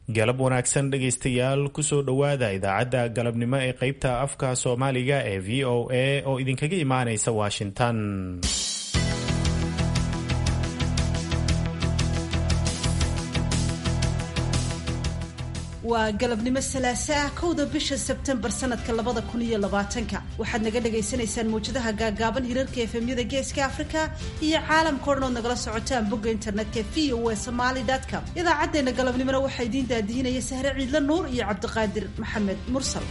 galab wanaagsan dhegaystayaal kusoo dhowaada idaacadda galabnimo ee qeybta afka soomaaliga ee v o a oo idinkaga imaanaysa washington waa galabnimo salaase ah kowda bisha sebtembar sanadka labada kun iyo labaatanka waxaad naga dhagaysanaysaan mawjadaha gaagaaban hirarka efemyada geeska afrika iyo caalamka o dhan ood nagala socotaan bogga internetka v o a somaly com idaacaddeenna galabnimona waxaa idiin daadihinaya sahre ciidla nuur iyo cabdiqaadir maxamed mursal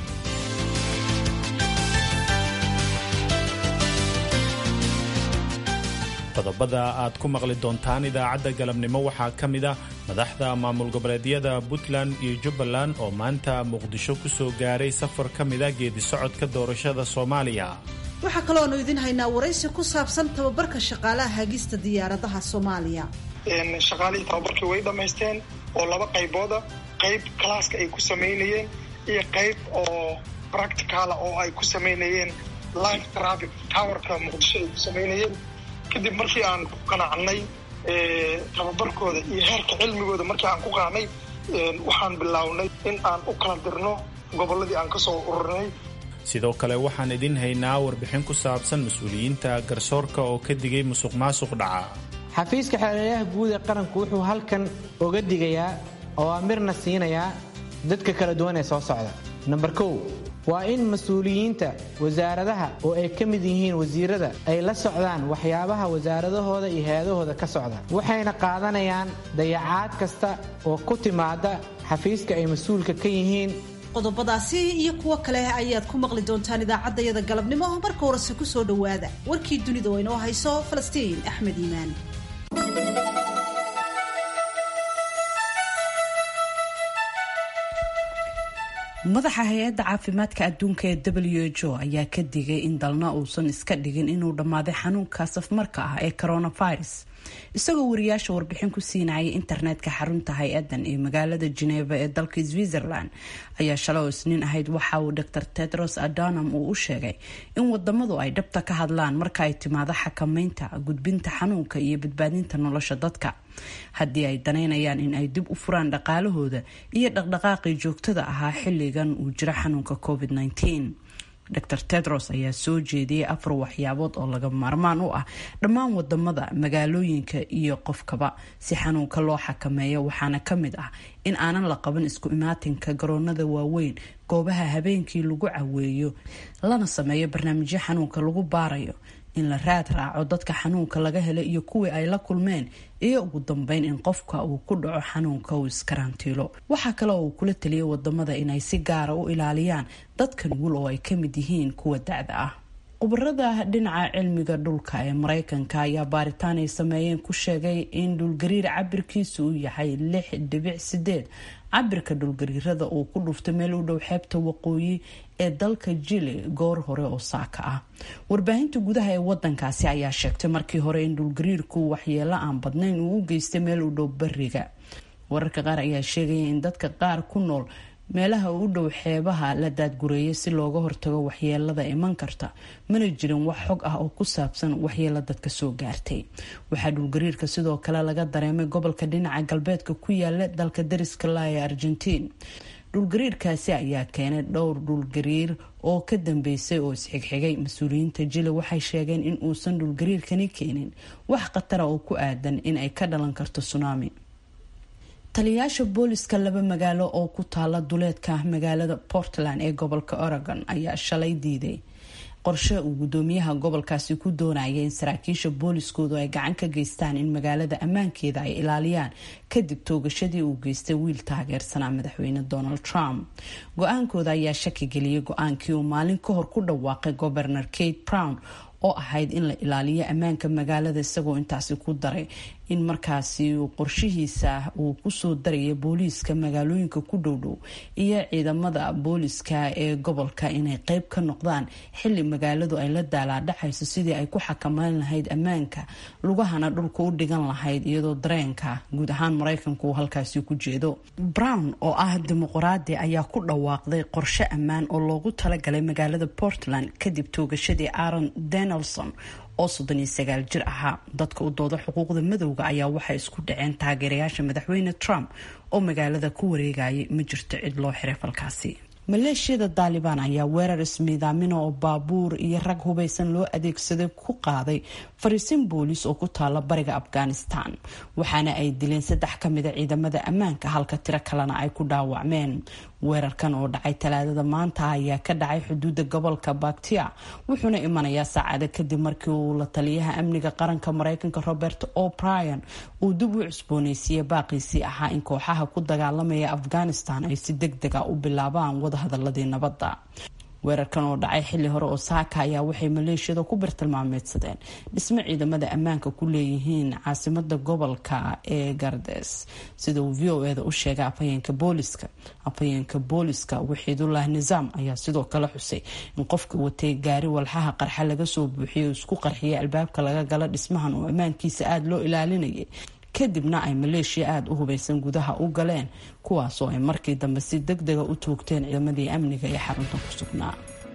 qodobada aad ku maqli doontaan idaacadda galabnimo waxaa ka mid ah madaxda maamul goboleedyada puntland iyo jubbaland oo maanta muqdisho ku soo gaaray safar ka mid a geedi socodka doorashada soomaaliya waxaa kalooanu idin haynaa waraysi ku saabsan tababarka shaqaalaha hagista diyaaradaha soomaaliya shaqaalihii tababarkii way dhammaysteen oo laba qaybooda qayb kalaaska ay ku samaynayeen iyo qayb oo practicala oo ay ku samaynayeen live traffic towerka muqdisho ay ku samaynayeen kadib markii aan ku qanacnay tababarkooda iyo heerka cilmigooda markii aan ku qaanay waxaan bilownay in aan u kala dirno gobolladii aan ka soo ururnay sidoo kale waxaan idin haynaa warbixin ku saabsan mas-uuliyiinta garsoorka oo ka digay musuq maasuq dhaca xafiiska xeelelayaha guud ee qaranku wuxuu halkan oga digayaa oo amirna siinayaa dadka kala duwan ee soo socda namber kow waa in mas-uuliyiinta wasaaradaha oo ay ka mid yihiin wasiirada ay la socdaan waxyaabaha wasaaradahooda iyo hay-adahooda ka socda waxayna qaadanayaan dayacaad kasta oo ku timaada xafiiska ay mas-uulka ka yihiin qodobadaasi iyo kuwo kale ayaad ku maqli doontaan idaacaddayada galabnimo marka horese ku soo dhowaada warkii dunida oo inoo hayso falastiin axmed iimaan madaxa hay-adda caafimaadka adduunka ee w h o ayaa ka digay in dalna uusan iska dhigin inuu dhammaaday xanuunka safmarka ah ee coronavirus isagoo wariyaasha warbixin ku siinayay internetka xarunta hay-adan ee magaalada geneva ee dalka switzerland ayaa shalay oo isniin ahayd waxa uu dor tedros adanam uu u sheegay in wadamadu ay dhabta ka hadlaan marka ay timaado xakameynta gudbinta xanuunka iyo badbaadinta nolosha dadka haddii ay danaynayaan in ay dib u furaan dhaqaalahooda iyo dhaqdhaqaaqii joogtada ahaa xilligan uu jiro xanuunka covid -19 dor tedros ayaa soo jeediyey afar waxyaabood oo laga maarmaan u ah dhammaan wadamada magaalooyinka iyo qofkaba si xanuunka loo xakameeyo waxaana ka mid ah in aanan la qaban isku imaatinka garoonada waaweyn goobaha habeenkii lagu caweeyo lana sameeyo barnaamijyo xanuunka lagu baarayo in la raad raaco dadka xanuunka laga helay iyo kuwii ay la kulmeen iyo ugu dambeyn in qofka uu ku dhaco xanuunka uu iskarantiilo waxaa kale oo uu kula taliyay wadamada inay si gaara u ilaaliyaan dadka nugul oo ay kamid yihiin kuwa da-da ah khubarada dhinaca cilmiga dhulka ee mareykanka ayaa baaritaan ay sameeyeen ku sheegay in dhulgariir cabirkiisu uu yahay lix dhibic sideed cabirka dhulgariirada uu ku dhuftay meel u dhow xeebta waqooyi ee dalka jili goor hore oo saaka ah warbaahinta gudaha ee wadankaasi ayaa sheegtay markii hore in dhulgariirku waxyeelo aan badnayn uu u geystay meel u dhow bariga wararka qaar ayaa sheegaya in dadka qaar ku nool meelaha u dhow xeebaha la daadgureeyay si looga hortago waxyeelada iman karta mana jirin wax xog ah oo ku saabsan waxyeelo dadka soo gaartay waxaa dhulgariirka sidoo kale laga dareemay gobolka dhinaca galbeedka ku yaala dalka dariska la ee argentiin dhulgariirkaasi ayaa keenay dhowr dhulgariir oo ka dambeysay oo isxigxigay mas-uuliyiinta jili waxay sheegeen in uusan dhulgariirkani keenin wax khatara oo ku aadan in ay ka dhalan karto tsunami taliyayaasha booliska laba magaalo oo ku taala duleedka magaalada portland ee gobolka oregon ayaa shalay diiday qorshe uu gudoomiyaha gobolkaasi ku doonaya in saraakiisha booliskoodu ay gacan ka geystaan in magaalada ammaankeeda ay ilaaliyaan kadib toogashadii uu geystay wiil taageersanaa madaxweyne donald trump go-aankooda ayaa shaki geliyay go-aankii uu maalin ka hor ku dhawaaqay gobernor kate brown oo ahayd in la ilaaliyo ammaanka magaalada isagoo intaasi ku daray in markaasi qorshihiisa uu kusoo daraya booliiska magaalooyinka ku dhowdhow iyo ciidamada booliiska ee gobolka inay qeyb ka noqdaan xili magaaladu ay la daalaadhacayso sidii ay ku xakameyn lahayd ammaanka lugahana dhulka u dhigan lahayd iyadoo dareenka guud ahaan maraykanku uu halkaasi ku jeedo brown oo ah dimuqraadi ayaa ku dhawaaqday qorshe ammaan oo loogu talagalay magaalada portland kadib toogashadii aaron den nelson oo soddon iyo sagaal jir ahaa dadka u dooda xuquuqda madowga ayaa waxay isku dhaceen taageerayaasha madaxweyne trump oo magaalada ku wareegayay ma jirto cid loo xiray falkaasi maleeshiyada daalibaan ayaa weerar ismiidaamina oo baabuur iyo rag hubaysan loo adeegsaday ku qaaday fariisin booliis oo ku taala bariga afghanistan waxaana ay dileen saddex ka mida ciidamada ammaanka halka tiro kalena ay ku dhaawacmeen weerarkan oo dhacay talaadada maanta ayaa ka dhacay xuduudda gobolka baktia wuxuuna imanayaa saacada kadib markii uu la taliyaha amniga qaranka mareykanka robert o'brien uu dib u cusbooneysiiyey baaqiisii ahaa in kooxaha ku dagaalamaya afghanistan ay si deg dega u bilaabaan wadahadaladii nabadda weerarkan oo dhacay xilli hore oo saaka ayaa waxay maleeshiyada ku bartilmaameedsadeen dhismo ciidamada ammaanka ku leeyihiin caasimada gobolka ee gardes sida uu v o eda u sheegay afhayeenka booliska afhayeenka booliska waxiidullah nizaam ayaa sidoo kale xusay in qofka watay gaari walxaha qarxa laga soo buuxiyay isku qarxiyay albaabka laga gala dhismahan oo ammaankiisa aada loo ilaalinayay kadibna ay maleeshiya aada u hubaysan gudaha u galeen kuwaasoo ay markii dambe si deg dega u toogteen ciidamadii amniga ee xarunta ku sugnaa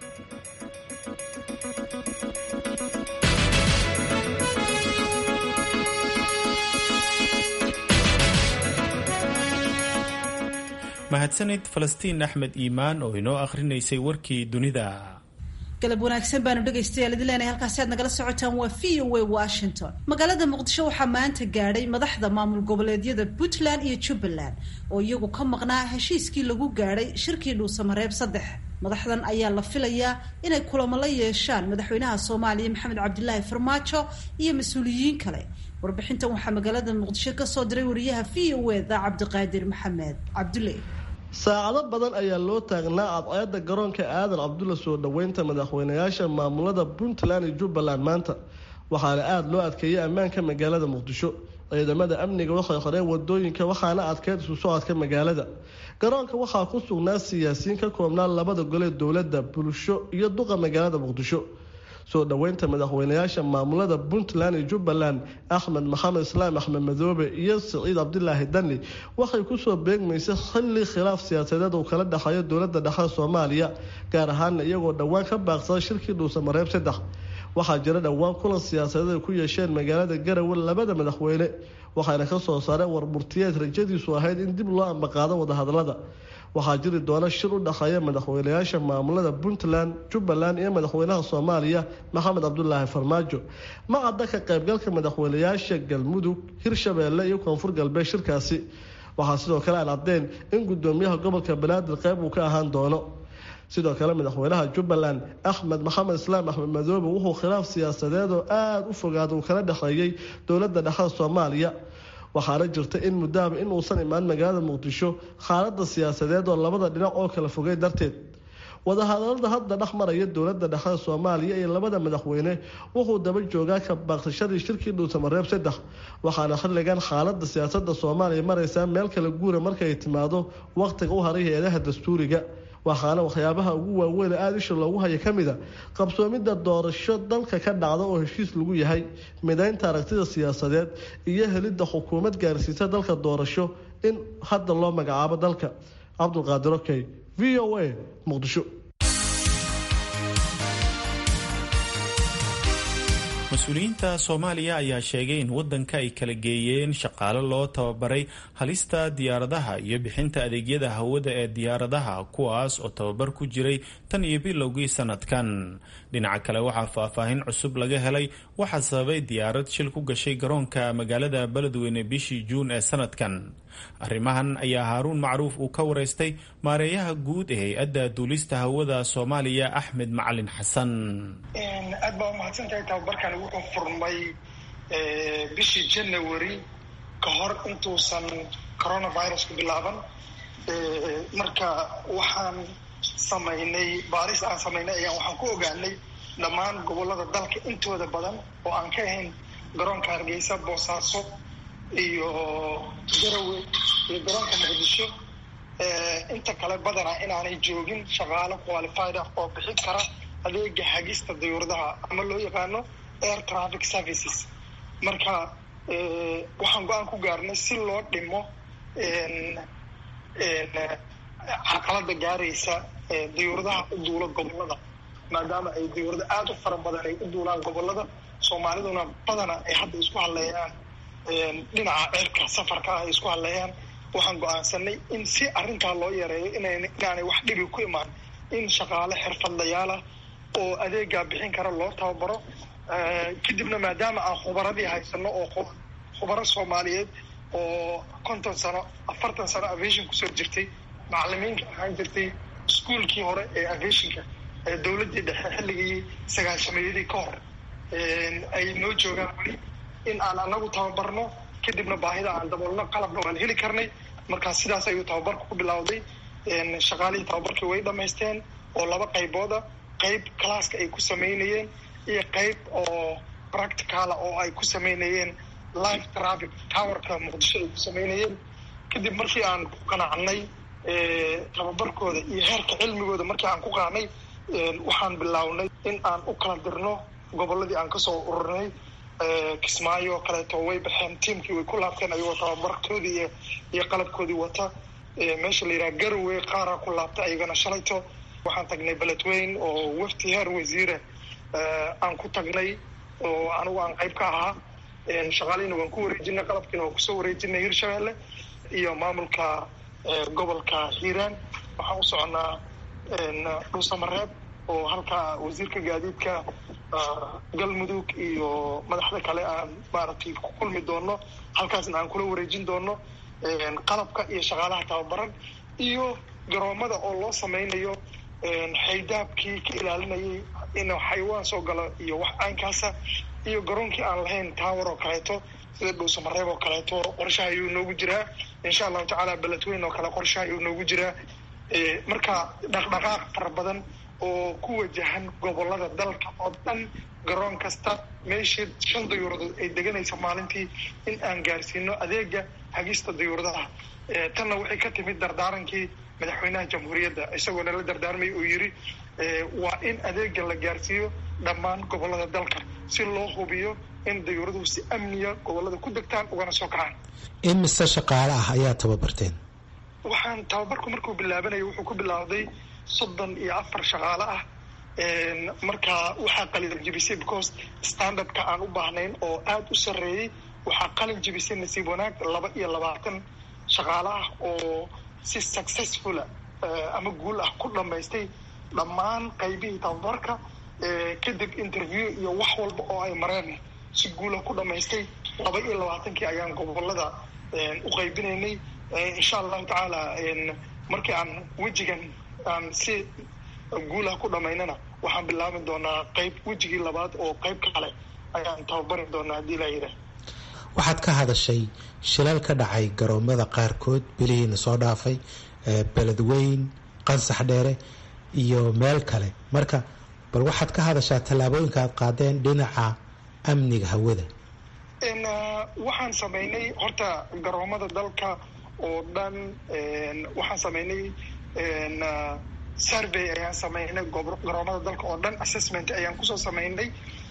mahadsanid falastiin axmed iimaan oo inoo akhrinaysay warkii dunida galab wanaagsan baanu dhegaystayaal idin leenahay halkaasi aad nagala socotaan waa v o a washington magaalada muqdisho waxaa maanta gaadhay madaxda maamul goboleedyada puntland iyo jubbaland oo iyagu ka maqnaa heshiiskii lagu gaadhay shirkii dhuusamareeb saddex madaxdan ayaa la filayaa inay kulamo la yeeshaan madaxweynaha soomaaliya maxamed cabdilaahi farmaajo iyo mas-uuliyiin kale warbixintan waxaa magaalada muqdisho kasoo diray wariyaha v o eda cabdiqaadir maxamed cabdulle saacado badan ayaa loo taagnaa cadceeda garoonka aadan cabdulla soo dhoweynta madaxweynayaasha maamulada puntland iyo jubbaland maanta waxaana aada loo adkeeyay ammaanka magaalada muqdisho ciidamada amniga waxay qoreen wadooyinka waxaana adkeyd isu socodka magaalada garoonka waxaa ku sugnaa siyaasiyiin ka koobnaa labada gole dowladda bulsho iyo duqa magaalada muqdisho soo dhoweynta madaxweynayaasha maamulada puntland iyo jubbaland axmed maxamed islaam axmed madoobe iyo siciid cabdilaahi dani waxay kusoo beegmaysay xilli khilaaf siyaasadeed uu kala dhexeeyo dowlada dhexe soomaaliya gaar ahaana iyagoo dhowaan ka baaqsaday shirkii dhuusamareeb saddex waxaa jira dhowaan kulan siyaasadeed ay ku yeesheen magaalada garowe labada madaxweyne waxaana kasoo saareen warmurtiyeed rajadiisu ahayd in dib loo ambaqaado wadahadalada waxaa jiri doona shir u dhexeeya madaxweynayaasha maamulada puntland jubbaland iyo madaxweynaha soomaaliya maxamed cabdulaahi farmaajo ma cadda ka qaybgalka madaxweynayaasha galmudug hirshabeelle iyo koonfur galbeed shirkaasi waxaa sidoo kale aan caddeyn in gudoomiyaha gobolka banaadir qayb uu ka ahaan doono sidoo kale madaxweynaha jubbaland axmed maxamed islaam axmed madoobe wuxuu khilaaf siyaasadeed oo aada u fogaada uu kala dhexeeyey dowlada dhexda soomaaliya waxaana jirta in muddaaba inuusan imaan magaalada muqdisho xaalada siyaasadeed oo labada dhinac oo kala fogay darteed wadahadalada hadda dhex maraya dowlada dhexda soomaaliya iyo labada madaxweyne wuxuu daba joogaa ka baaqsashadii shirkii dhuusamareeb saddex waxaana xilligan xaalada siyaasada soomaaliya maraysaa meel kala guura markay timaado waqtiga u haray hay-adaha dastuuriga waxaana waxyaabaha ugu waaweyn aada isha loogu haya ka mida qabsoomidda doorasho dalka ka dhacda oo heshiis lagu yahay midaynta aragtida siyaasadeed iyo helidda xukuumad gaarsiisa dalka doorasho in hadda loo magacaabo dalka cabdulqaadir okey v o a muqdisho mas-uuliyiinta soomaaliya ayaa sheegay in waddanka ay kala geeyeen shaqaale loo tababaray halista diyaaradaha iyo bixinta adeegyada hawada ee diyaaradaha kuwaas oo tababar ku jiray tan iyo bilowgii sanadkan dhinaca kale waxaa faahfaahin cusub laga helay waxaa sababay diyaarad shil ku gashay garoonka magaalada beledweyne bishii juun ee sanadkan arrimahan ayaa haaruun macruuf uu ka wareystay maareeyaha guud ee hay-adda duulista hawada soomaaliya axmed macalin xasan aad baa umahadsantahay tababarkan wuxuu furmay bishii january ka hor intuusan coronavirusku bilaaban marka waxaan samaynay baaris aan samaynay ayaan waxaan ku ogaanay dhammaan gobolada dalka intooda badan oo aan ka ahayn garoonka hargeysa boosaaso iyo garawe iyo garoonka muqdisho inta kale badanaa inaanay joogin shaqaalo qualified ah oo bixin kara adeega hagista dayuuradaha ama loo yaqaano air traffic services marka waxaan go-aan ku gaarnay si loo dhimo caqalada gaaraysa dayuuradaha u duula gobolada maadaama ay dawlado aada u fara badan ay u duulaan gobolada soomaaliduna badana ay hadda isku hadleeyaan dhinaca ceerka safarka ah ay isku hadleeyaan waxaan go-aansanay in si arrintaa loo yareeyo inaanay wax dhibi ku imaan in shaqaale xirfadlayaalah oo adeegaa bixin kara loo tababaro kadibna maadaama aan khubaradii haysano oo khubaro soomaaliyeed oo konton sano afartan sano aviation kusoo jirtay macalimiinka ahaan jirtay iskuolkii hore ee aviationka ee dawladdii dhexe xilligii sagaashameeyadii ka hor ay noo joogaan weli in aan anagu tababarno kadibna baahida aan daboolno qalabna waan heli karnay markaa sidaas ayuu tababarka ku bilowday shaqaalihii tababarkii way dhamaysteen oo laba qaybooda qayb classka ay ku samaynayeen iyo qayb oo practicala oo ay ku samaynayeen live traffic towerka muqdisho ay ku samaynayeen kadib markii aan ku qanacnay tababarkooda iyo heerka cilmigooda markii aan ku qaanay waxaan bilownay in aan u kala dirno goboladii aan kasoo ururinay kismaayo oo kaleeto way baxeen tiamkii way ku laabteen ayagoo tababarkoodii iyo iyo qalabkoodii wata meesha la yidhaha garowe qaaraa ku laabtay ayagana shalayto waxaan tagnay beledweyn oo wafti heer wasiire aan ku tagnay oo anigu aan qayb ka ahaa shaqaalihiina waan ku wareejinay qalabkiina waan kusoo wareejinay hirshabelle iyo maamulka gobolka hiiraan waxaan u soconaa dhuusamareeb oo halkaa wasiirka gaadiidka galmudug iyo madaxda kale aan maaragtay ku kulmi doono halkaasna aan kula wareejin doono qalabka iyo shaqaalaha tababaran iyo garoomada oo loo sameynayo xaydaabkii ka ilaalinayay in xayawaan soo galo iyo wax aankaasa iyo garoonkii aan lahayn tower oo kaleeto sida dhuusamareeb oo kaleeto qorshaha ayuu noogu jiraa insha allahu tacaala beledweyn oo kale qorshaha ayuu noogu jiraa marka dhaqdhaqaaq fara badan oo ku wajahan gobolada dalka oo dhan garoon kasta meeshii shan dayuuradood ay deganaysa maalintii in aan gaarsiino adeega hagista dayuuradaha tanna waxay ka timid dardaarankii madaxweynaha jamhuuriyadda isagoo nala dardaarmay uu yidhi waa in adeega la gaarsiiyo dhammaan gobolada dalka si loo hubiyo in dayuuraduhu si amniya gobolada ku degtaan ugana soo kacaan imise shaqaale ah ayaa tababarteen waxaan tababarku markuu bilaabanaya wuxuu ku bilaawday soddon iyo afar shaqaale ah markaa waxaa qalin jibisay because standardka aan u baahnayn oo aada u sarreeyey waxaa qalin jibisay nasiib wanaag laba iyo labaatan shaqaale ah oo si successfula ama guul ah ku dhamaystay dhammaan qaybihii tababarka kadib interview iyo wax walba oo ay mareen si guulah ku dhamaystay laba iyo labaatankii ayaan gobolada u qaybinaynay insha allahu tacaala markii aan wejigan aan si guulah ku dhamaynana waxaan bilaabi doonaa qayb wejigii labaad oo qayb kale ayaan tababari doonaa haddii laa yidhaah waxaad ka hadashay shilal ka dhacay garoomada qaarkood bilihiina soo dhaafay beledweyn qansax dheere iyo meel kale marka bal waxaad ka hadashaa tallaabooyinka aad qaadeen dhinaca amniga hawada waxaan sameynay horta garoomada dalka oo dhan waxaan sameynay survey ayaan sameynay garoomada dalka oo dhan assessment ayaan kusoo sameynay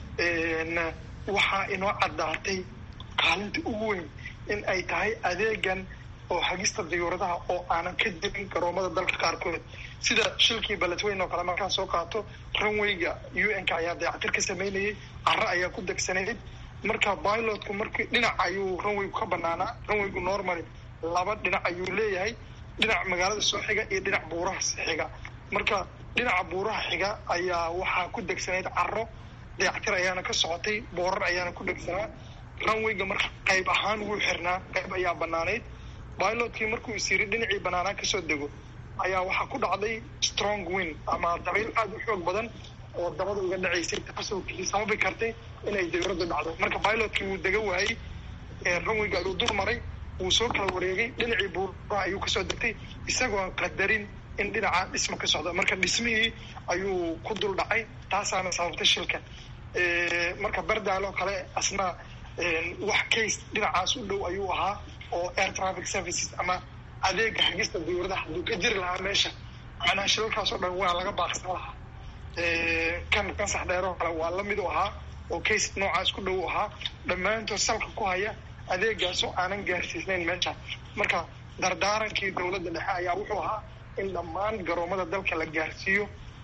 waxaa inoo caddaatay kaalinta ugu weyn in ay tahay adeegan oo hagista dayuuradaha oo aanan ka jirin garoomada dalka qaarkood sida shilkii beledweyn oo kale markaan soo qaato runwayga u n ka ayaa dayactir ka sameynayay caro ayaa ku degsanayd marka pilotku markii dhinac ayuu runwaygu ka banaanaa runwaygu normally laba dhinac ayuu leeyahay dhinac magaalada soo xiga iyo dhinac buuraha xiga marka dhinaca buuraha xiga ayaa waxaa ku degsanayd caro dayactir ayaana ka socotay boorar ayaana ku dhegsanaa runwayga marka qayb ahaan wuu xirnaa qayb ayaa banaanayd pilotkii markuu is yiri dhinacii banaanaa kasoo dego ayaa waxaa ku dhacday strong win ama dabayl aada u xoog badan oo dabada uga dhacaysay taasoo sababi kartay inay dawladdu dhacdo marka pilotkii wuu dega waayey runwayga ayuu dur maray wuu soo kala wareegay dhinacii buuraha ayuu kasoo degtay isagoon qadarin in dhinaca dhisma ka socdo marka dhismihii ayuu ku dul dhacay taasaana sababtay shilka marka berdaaloo kale asna wax case dhinacaas u dhow ayuu ahaa oo air traffic services ama adeega hagista dawladaha hadduu ka jiri lahaa meesha macnaha shilalkaas oo dhan waa laga baaqsan lahaa kan kansax dheeroo kale waa lamid u ahaa oo case noocaas ku dhow ahaa dhammaantood salka ku haya adeegaasoo aanan gaarsiisnayn meesha marka dardaarankii dowladda dhexe ayaa wuxuu ahaa in dhammaan garoomada dalka la gaarsiiyo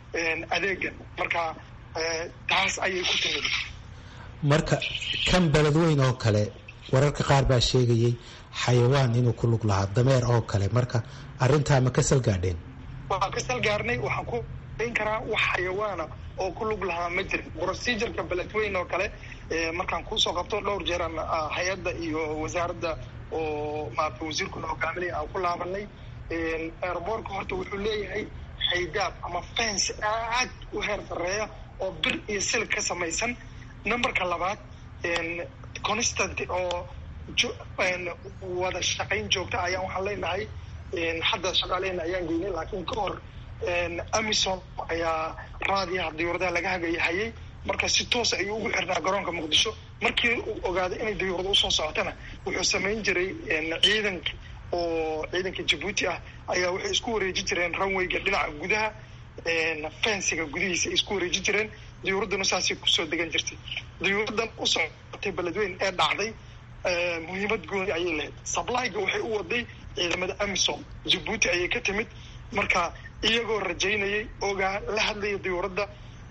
adeegan marka taas ayay ku timid marka kan beledweyn oo kale wararka qaar baa sheegayay xayawaan inuu ku lug lahaa dameer oo kale marka arrintaa ma ka salgaadheen waan ka salgaarnay waxaan ku n karaa wax xayawaana oo ku lug lahaa ma jirin procedureka beledweyn oo kale markaan kuusoo qabto dhowr jeeran hay-adda iyo wasaaradda oo maarata wasiirkuna hogaaminaya aan ku laabanay airboortka horta wuxuu leeyahay xaydaab ama fence aad u heer sareeya oo bir iyo silig ka samaysan numberka labaad constant oo wada shaqayn joogta ayaan waxaan leenahay hadda shaqaalehena ayaan geynay laakiin ka hor amison ayaa raadiyaha diyuuradaha laga hagayahayay marka si toosa ayuu ugu xirnaa garoonka muqdisho markii uu ogaaday inay diyuurada usoo socotana wuxuu samayn jiray ciidanka oo ciidanka jabuuti ah ayaa waxay isku wareeji jireen runwayga dhinaca gudaha fensiga gudihiisa ay isku wareeji jireen diyuuradduna saasay kusoo degan jirtay diyuuraddan u socotay beledweyn ee dhacday muhiimad gooni ayay lahayd sablyga waxay u waday ciidamada amisom jabuuti ayay ka timid marka iyagoo rajaynayay ogaa la hadlaya diyuuradda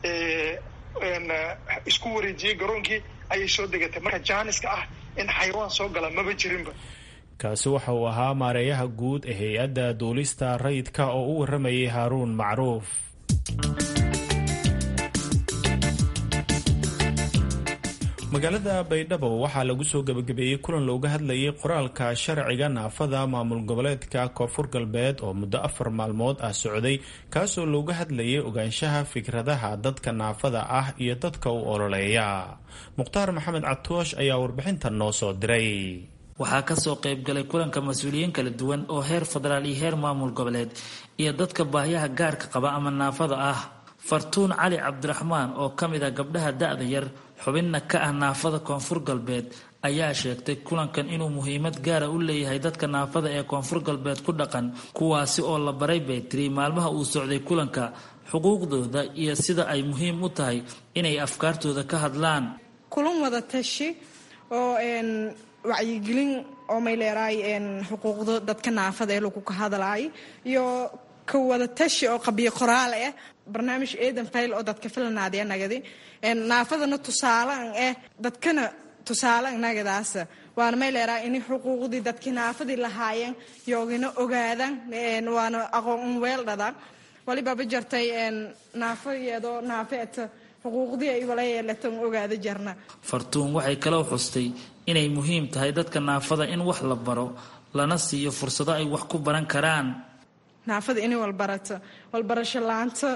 isku wareejiyey garoonkii ayay soo degatay marka jaaniska ah in xayawaan soo gala maba jirinba kaasi waxa uu ahaa maareeyaha guud ee hay-adda duulista rayidka oo u waramayay haaruun macruuf magaalada baydhabo waxaa lagu soo gebagabeeyey kulan looga hadlayay qoraalka sharciga naafada maamul goboleedka koonfur galbeed oo muddo afar maalmood ah socday kaasoo looga hadlayay ogaanshaha fikradaha dadka naafada ah iyo dadka u ololeeya mukhtaar maxamed catoosh ayaa warbixintan noo soo diray waxaa kasoo qaybgalay kulanka mas-uuliyiin kala duwan oo heer federaal iyo heer maamul goboleed iyo dadka baahyaha gaarka qaba ama naafada ah fartuun cali cabdiraxmaan oo ka mid ah gabdhaha da-da yar xubinna ka ah naafada koonfur galbeed ayaa sheegtay kulankan inuu muhiimad gaara u leeyahay dadka naafada ee koonfur galbeed ku dhaqan kuwaasi oo la baray bay tiri maalmaha uu socday kulanka xuquuqdooda iyo sida ay muhiim u tahay inay afkaartooda ka hadlaan kulan wada tashi oo wacyigelin oo may leeraay xuquuqda dadka naafada ee lagu ka hadlaay iyo ka wada tashi oo qabiyo qoraal ah barnaamij eedan fayl oo dadka filanaadee nagadi naafadana tusaalaan ah dadkana tusaalaan nagadaas waana may leeraay in xuquuqdii dadkii naafadii lahaayeen yoogina ogaadaan waana aqoon weeldhada walibaba jartay naafo iyadoo naafeet xuquuqdii ay wala yeelatan ogaada jarna fartuun waxay kaloo xustay inay muhiim tahay dadka naafada in wax la baro lana siiyo fursado ay wax ku baran karaan naafada inay walbarato walbarasho laanta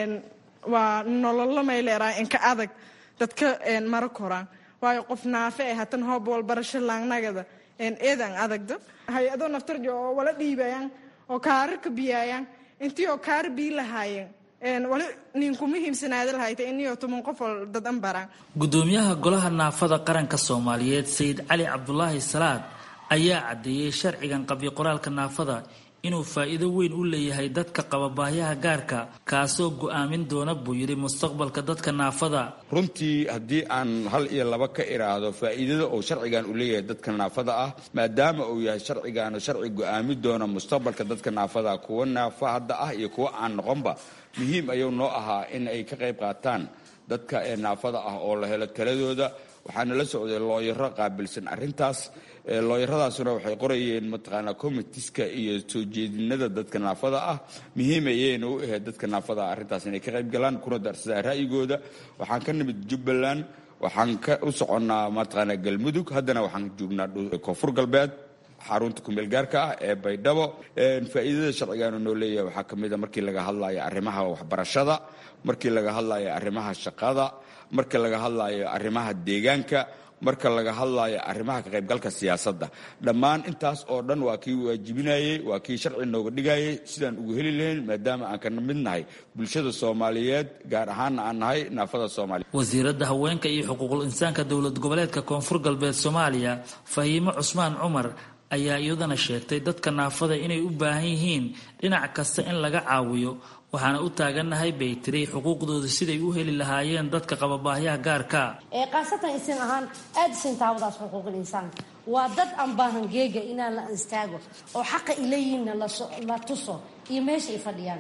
waa nololo may leeraay inka adag dadka mara koraan waayo qof naafe eh hatan hoob walbarasho laangnagada eedan adagda hay-ado naftarjo oo wala dhiibayaan oo kaararka biyaayaan intii oo kaar bii lahaayeen wali ninkuma hiimsanaada lahayta iniyo toban qof oo dadan baraan gudoomiyaha golaha naafada qaranka soomaaliyeed sayid cali cabdulaahi salaad ayaa caddeeyey sharcigan qabyo qoraalka naafada inuu faa'iido weyn u leeyahay dadka qaba baahyaha gaarka kaasoo go'aamin doona buu yidhi mustaqbalka dadka naafada runtii haddii aan hal iyo laba ka iraahdo faa'iidada uu sharcigan u leeyahay dadka naafada ah maadaama uu yahay sharcigaanu sharci go'aamin doona mustaqbalka dadka naafada kuwa naafa hadda ah iyo kuwa aan noqonba muhiim ayuu noo ahaa in ay ka qayb qaataan dadka ee naafada ah oo la helo taladooda waxaana la socday looyaro qaabilsan arrintaas looyaradaasuna waxay qorayeen mataqaanaa comitiska iyo soo jeedinada dadka naafada ah muhiim ayayna u ahayd dadka naafada ah arrintaas inay ka qayb galaan kuna darsadaan ra'yigooda waxaan ka nimid jubbaland waxaan ka u soconnaa mataqaanaa galmudug haddana waxaan joognaa koonfur galbeed xarunta kumeel gaarka ah ee baydhabo faa'iidada sharcigaanu noo leeyahay waxaa ka mid a markii laga hadlayo arrimaha waxbarashada markii laga hadlayo arrimaha shaqada marka laga hadlayo arrimaha deegaanka marka laga hadlayo arrimaha ka qaybgalka siyaasadda dhammaan intaas oo dhan waa kii waajibinayey waa kii sharci nooga dhigayay sidaan ugu heli lahayn maadaama aan ka mid nahay bulshada soomaaliyeed gaar ahaanna aan nahay naafada soomaaliya wasiiradda haweenka iyo xuquuqul insaanka dowlad goboleedka koonfur galbeed soomaaliya fahiimo cusmaan cumar ayaa iyadana sheegtay dadka naafada inay u baahan yihiin dhinac kasta in laga caawiyo waxaana u taagannahay bay tiri xuquuqdooda siday u heli lahaayeen dadka qaba baahyaha gaarka ee khaasatan isin ahaan aada isin taawadaas xuquuqul insaanka waa dad aan baahan geega inaan la istaago oo xaqa ileeyihinna la tuso iyo meesha ay fadhiyaan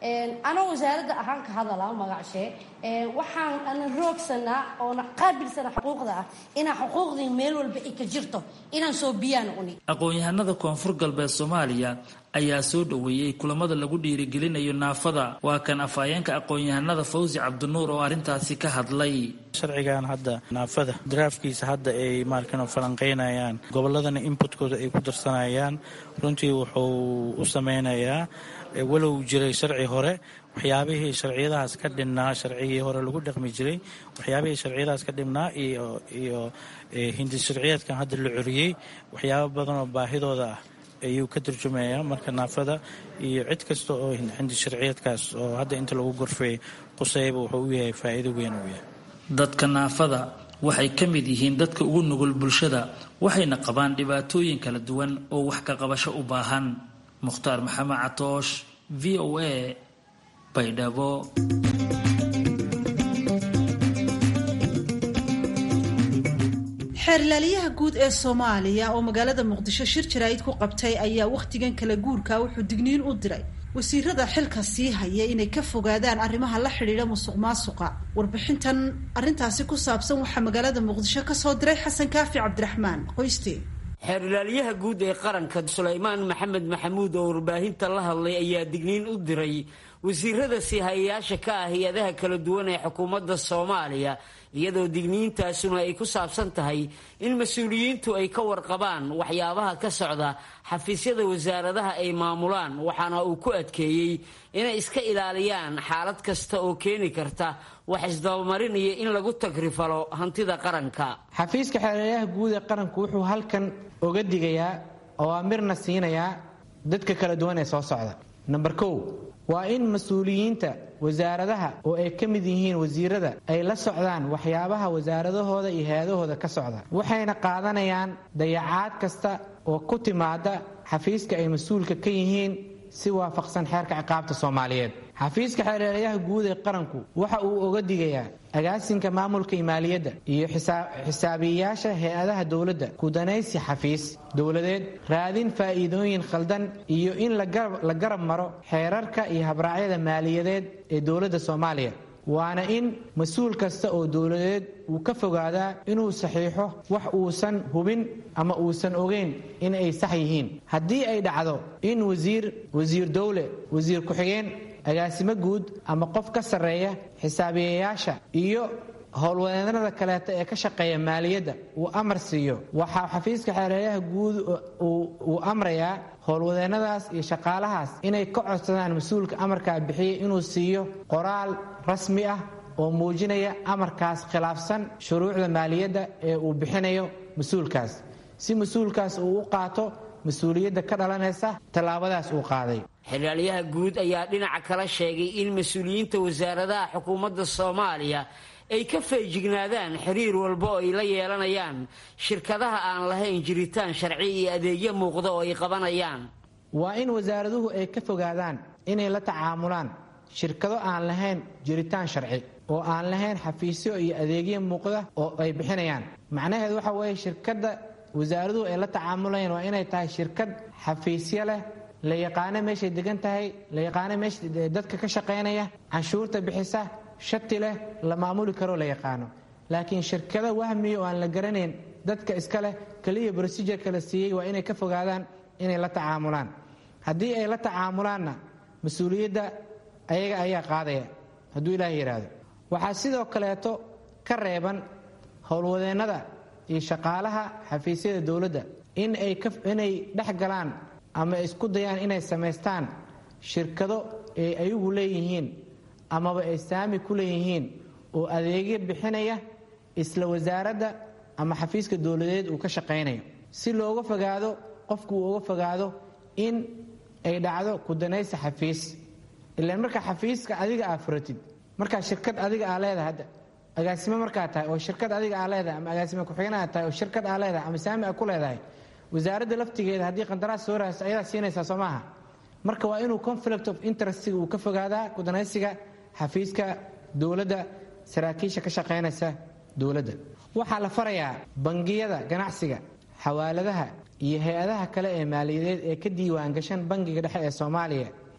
anoo wasaaradda ahaan ka hadala magacshee waxaan ana roogsanaa oona qaabilsana xuquuqda ah inaa xuquuqdii meel walba ay ka jirto inaan soo biyaan uni aqoon-yahanada koonfur galbeed soomaaliya ayaa soo dhoweeyey kulamada lagu dhiirigelinayo naafada waa kan afhayeenka aqoon-yahanada fawsi cabdinuur oo arrintaasi ka hadlay sharcigan hadda naafada daraafkiisa hadda ay maarkan falanqeynayaan goboladana inputkooda ay ku darsanayaan runtii wuxuu u sameynayaa walow jiray sharci hore waxyaabihii sharciyadahaas ka dhibnaa sharcigii hore lagu dhaqmi jiray waxyaabihii sharciyadahaas ka dhibnaa iyo hindi sharciyeedkan hadda la coriyey waxyaabo badan oo baahidooda ah ayuu ka turjumayaa marka naafada iyo cid kasta oo hindi sharciyeedkaas oo hadda inta lagu gorfeey qusayba wuxuu u yahay faa'iido weyn uu yahay dadka naafada waxay ka mid yihiin dadka ugu nugul bulshada waxayna qabaan dhibaatooyin kala duwan oo wax ka qabasho u baahan mukhtaar maxamed catoosh v o a baydhabo xeerlaaliyaha guud ee soomaaliya oo magaalada muqdisho shir jaraa'id ku qabtay ayaa wakhtigan kala guurka wuxuu digniin u diray wasiirada xilka sii haya inay ka fogaadaan arrimaha la xidhiidha musuq maasuqa warbixintan arrintaasi ku saabsan waxaa magaalada muqdisho kasoo diray xasan kaafi cabdiraxmaan qoyste xeerlaaliyaha guud ee qaranka sulaymaan maxamed maxamuud oo warbaahinta la hadlay ayaa digniin u diray wasiirada siihayayaasha ka ah hay-adaha kala duwan ee xukuumadda soomaaliya iyadoo digniintaasuna ay ku saabsan tahay in mas-uuliyiintu ay ka warqabaan waxyaabaha ka socda xafiisyada wasaaradaha ay maamulaan waxaana uu ku adkeeyey inay iska ilaaliyaan xaalad kasta oo keeni karta wax isdabamarinaya in lagu tagrifalo hantida qaranka xafiiska xeerlayaha guud ee qaranku wuxuu halkan oga digayaa oo amirna siinayaa dadka kala duwan ee soo socda namber kow waa in mas-uuliyiinta wasaaradaha oo ay ka mid yihiin wasiirada ay la socdaan waxyaabaha wasaaradahooda iyo hay-adahooda ka socda waxayna qaadanayaan dayacaad kasta oo ku timaada xafiiska ay mas-uulka ka yihiin si waafaqsan xeerka ciqaabta soomaaliyeed xafiiska xeerlayaha guud ee qaranku waxa uu oga digayaa agaasinka maamulka maaliyadda iyo xisaabiyeyaasha hay-adaha dowladda kudanaysi xafiis dowladeed raadin faa'iidooyin khaldan iyo in la garab maro xeerarka iyo habraacyada maaliyadeed ee dowladda soomaaliya waana in mas-uul kasta oo dowladeed uu ka fogaadaa inuu saxiixo wax uusan hubin ama uusan ogeyn in ay sax yihiin haddii ay dhacdo in wasiir wasiir dowle wasiir ku-xigeen agaasimo guud ama qof ka sarreeya xisaabiyeyaasha iyo howlwadeennada kaleeta ee ka shaqeeya maaliyadda uu amar siiyo waxaa xafiiska xeerlayaha guud uu amrayaa howlwadeennadaas iyo shaqaalahaas inay ka codsadaan mas-uulka amarkaa bixiyay inuu siiyo qoraal rasmi ah oo muujinaya amarkaas khilaafsan shuruucda maaliyadda ee uu bixinayo mas-uulkaas si mas-uulkaas uu u qaato mas-uuliyadda ka dhalanaysa tallaabadaas uu qaaday xeraalyaha guud ayaa dhinaca kala sheegay in mas-uuliyiinta wasaaradaha xukuumadda soomaaliya ay ka feejignaadaan xiriir walba oo ay la yeelanayaan shirkadaha aan lahayn jiritaan sharci iyo adeegyo muuqda oo ay qabanayaan waa in wasaaraduhu ay ka fogaadaan inay la tacaamulaan shirkado aan lahayn jiritaan sharci oo aan lahayn xafiisyo iyo adeegyo muuqda oo ay bixinayaan macnaheedu waxa weeye shirkadda wasaaraduhu ay la tacaamulayaan waa inay tahay shirkad xafiisyo leh la yaqaano meeshay degan tahay la yaqaano meesha dadka ka shaqaynaya canshuurta bixisa shati leh la maamuli karoo la yaqaano laakiin shirkado wahmiya oo aan la garanayn dadka iska leh keliya brosijurka la siiyey waa inay ka fogaadaan inay la tacaamulaan haddii ay la tacaamulaanna mas-uuliyadda ayaga ayaa qaadaya hadduu ilaah yidhaahdo waxaa sidoo kaleeto ka reeban howlwadeennada iyo shaqaalaha xafiisyada dowladda in ay inay dhex galaan ama isku dayaan inay samaystaan shirkado ay ayagu leeyihiin amaba ay saami ku leeyihiin oo adeegyo bixinaya isla wasaaradda ama xafiiska dowladeed uu ka shaqaynayo si looga fogaado qofku uu uga fogaado in ay dhacdo kudanaysa xafiis ilaan markaa xafiiska adiga aa furatid markaa shirkad adiga aa leedahay hadda agaasimo markaa tahay oo shirkad adiga aa leedahay ama agaasimo ku-xigeen aa tahay oo shirkad aa leedahay ama saami aa ku leedahay wasaaradda laftigeeda haddii qandaraas soo raasa ayadaa siinaysaa soo maaha marka waa inuu conflict of interestiga uu ka fogaadaa kudanaysiga xafiiska dowladda saraakiisha ka shaqaynaysa dowladda waxaa la farayaa bangiyada ganacsiga xawaaladaha iyo hay-adaha kale ee maaliyadeed ee ka diiwaan gashan bangiga dhexe ee soomaaliya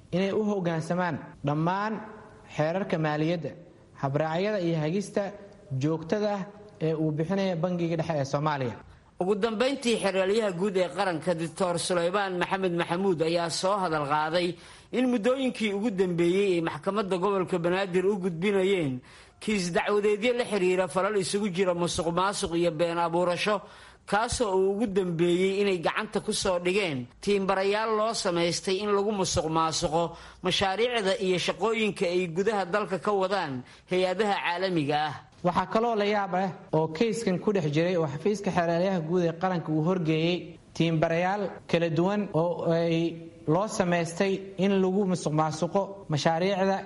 inay u hoggaansamaan dhammaan xeerarka maaliyadda habraacyada iyo hagista joogtada ah ee uu bixinaya bangiga dhexe ee soomaaliya ugu dambayntii xeraalyaha guud ee qaranka doctor sulaymaan maxamed maxamuud ayaa soo hadal qaaday in muddooyinkii ugu dambeeyey ay maxkamadda gobolka banaadir u gudbinayeen kiis dacwadeedyo la xiriira falal isugu jira musuq maasuq iyo been abuurasho kaasoo uu ugu dambeeyey inay gacanta ku soo dhigeen tiimbarayaal loo samaystay in lagu musuq maasuqo mashaariicda iyo shaqooyinka ay gudaha dalka ka wadaan hay-adaha caalamiga ah waxaa kaloo la yaab ah oo kayskan ku dhex jiray oo xafiiska xeeraalyaha guud ee qaranka uu horgeeyey tiimbarayaal kala duwan oo ay loo samaystay in lagu musuq maasuqo mashaariicda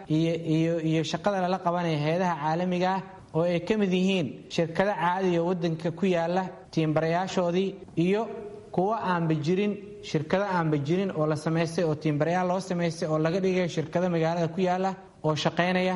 iyo shaqada lala qabanaya hay-adaha caalamiga ah oo ay ka mid yihiin shirkado caadiga wadanka ku yaala tiimbarayaashoodii iyo kuwo aanba jirin shirkado aanba jirin oo la samaystay oo tiimbarayaal loo samaystay oo laga dhigayo shirkado magaalada ku yaala oo shaqaynaya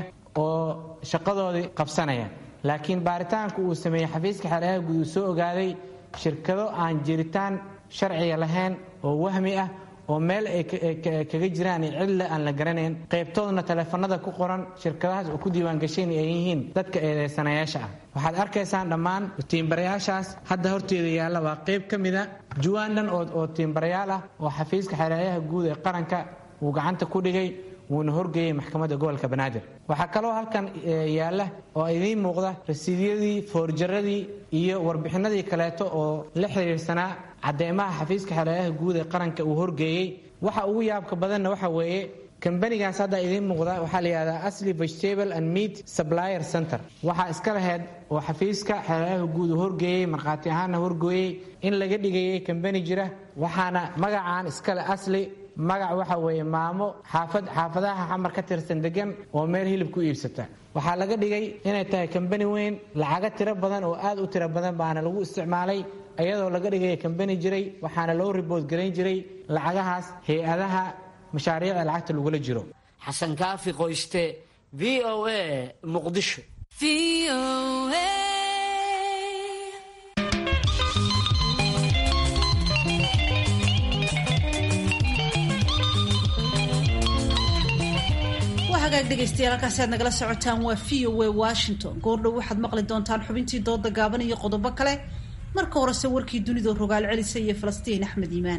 oo shaqadoodii qabsanaya laakiin baaritaanku uu sameeyey xafiiska xeeryaha guud uu soo ogaaday shirkado aan jiritaan sharciga lahayn oo wahmi ah oo meel ay kaga jiraan cidle aan la garanayn qaybtoodna taleefanada ku qoran shirkadahaas oo ku diiwaangashayn ay yihiin dadka eedeysanayaasha ah waxaad arkaysaan dhammaan tiimbarayaashaas hadda horteeda yaalla waa qayb ka mida juwaandhan oo tiimbarayaal ah oo xafiiska xeeryaha guud ee qaranka uu gacanta ku dhigay wuuna horgeeyey maxkamadda gobolka banaadir waxaa kaloo halkan yaalla oo idiin muuqda rasiidyadii foorjaradii iyo warbixinadii kaleeto oo la xiriirsanaa cadeymaha xafiiska xeeryaha guud ee qaranka uu horgeeyey waxa ugu yaabka badanna waxa weeye kambanigaas hadda idiin muuqda waxaa la yidhahdaa asli vegetable and meat supplier center waxaa iska laheyd oo xafiiska xeeryaha guud uu horgeeyey markhaati ahaanna horgooyey in laga dhigayay kambani jira waxaana magacaan iskale asli magac waxa weeye maamo xaafad xaafadaha xamar ka tirsan degan oo meel hilib ku iibsata waxaa laga dhigay inay tahay kambani weyn lacago tiro badan oo aad u tiro badan baana lagu isticmaalay iyadoo laga dhigaya kambani jiray waxaana loo ribood garayn jiray lacagahaas hay-adaha mashaariicda lacagta lagula jiro xasan kaafi qoyste v o a muqdisho hagaag dhegaystayaal halkaasi aad nagala socotaan waa v o a washington goordhow waxaad maqli doontaan xubintii dooda gaaban iyo qodobo kale marka horese warkii dunida rogaal celisa iyo falastiin axmed iimaan